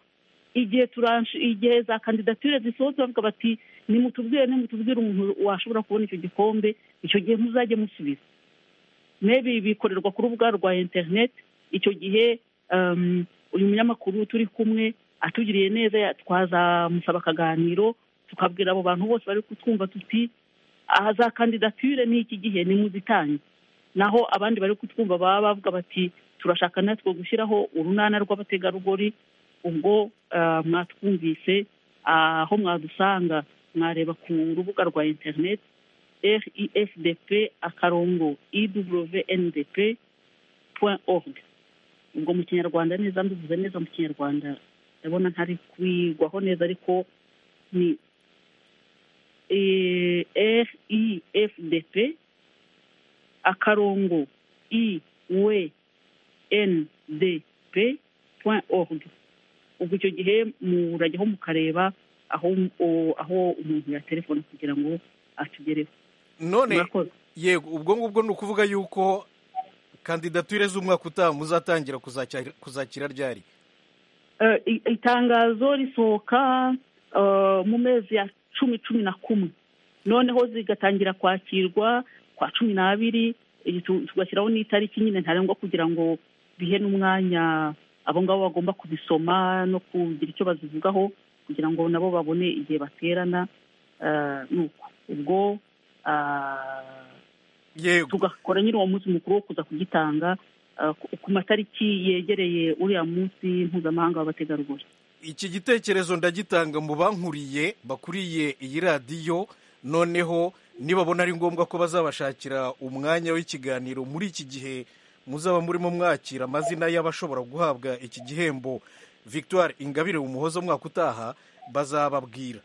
igihe turanshi igihe za kandidatire zisohotse bavuga bati nimutubwire nimutubwire umuntu washobora kubona icyo gikombe icyo gihe muzajye musubiza mebi bikorerwa ku rubuga rwa interineti icyo gihe um, uyu munyamakuru turi kumwe atugiriye neza ya- twazamusaba akaganiro tukabwira abo bantu bose bari kutwumva tuti aha za kandidatire ni iki gihe nimuzitange naho abandi bari kutwumva baba bavuga bati turashaka natwe gushyiraho urunana rw'abategarugori ubwo ah, mwatwumvise aho mwadusanga mwareba ku rubuga rwa interineti rifdp akarongo iwndp point org ubwo mu kinyarwanda neza mbivuze neza mu kinyarwanda ndabona ntari kwigwaho neza ariko ni rifdp akarongo iwndp point org ubwo icyo gihe murajyaho mukareba aho o- aho umuntu yaterefona kugira ngo atugereho none yego ubwo ngubwo ni ukuvuga yuko kandidatire z'umwaka utaha muzatangira kuzakira- kuzakira ryari Eh, i- itangazo risohoka eh, mu mezi ya cumi cumi na kumwe noneho zigatangira kwakirwa kwa cumi n'abiri eh, tu- tugashyiraho n'itariki nyine ntarengwa kugira ngo bihe n'umwanya abo ngabo bagomba kubisoma no kugira icyo bazivugaho kugira ngo nabo babone igihe baterana eh, nuko ubwo ah, tugakora nyine uwo munsi mukuru wo kuza kugitanga ah, ku- ku matariki yegereye uriya munsi mpuzamahanga w'abategarugori iki gitekerezo ndagitanga mu bankuriye bakuriye iyi radiyo noneho nibabona ari ngombwa ko bazabashakira umwanya w'ikiganiro muri iki gihe muzaba murimo mwakira amazina y'abashobora guhabwa iki gihembo victoire ingabire umuhoza umwaka utaha bazababwira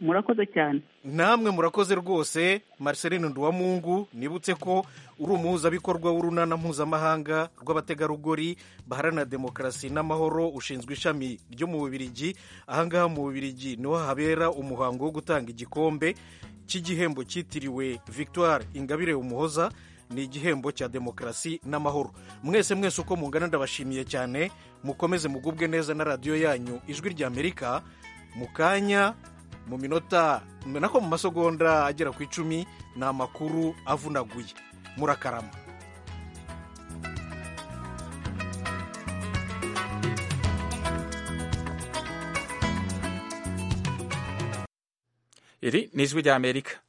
murakoze cyane namwe murakoze rwose marceline nduwamungu nibutse ko uri umuhuzabikorwa w'urunana mpuzamahanga rw'abategarugori baharanira demokarasi n'amahoro ushinzwe ishami ryo mu bubirigi ahangaha mu bubirigi niho habera umuhango wo gutanga igikombe cy'igihembo cyitiriwe victoire ingabire umuhoza ni igihembo cya demokarasi n'amahoro mwese mwese uko mungana ndabashimiye cyane mukomeze mugubwe neza na radiyo yanyu ijwi ry'amerika mu kanya mu minota nako mu masogonda agera ku icumi ni amakuru avunaguye murakarama iri ni ijwi ry'amerika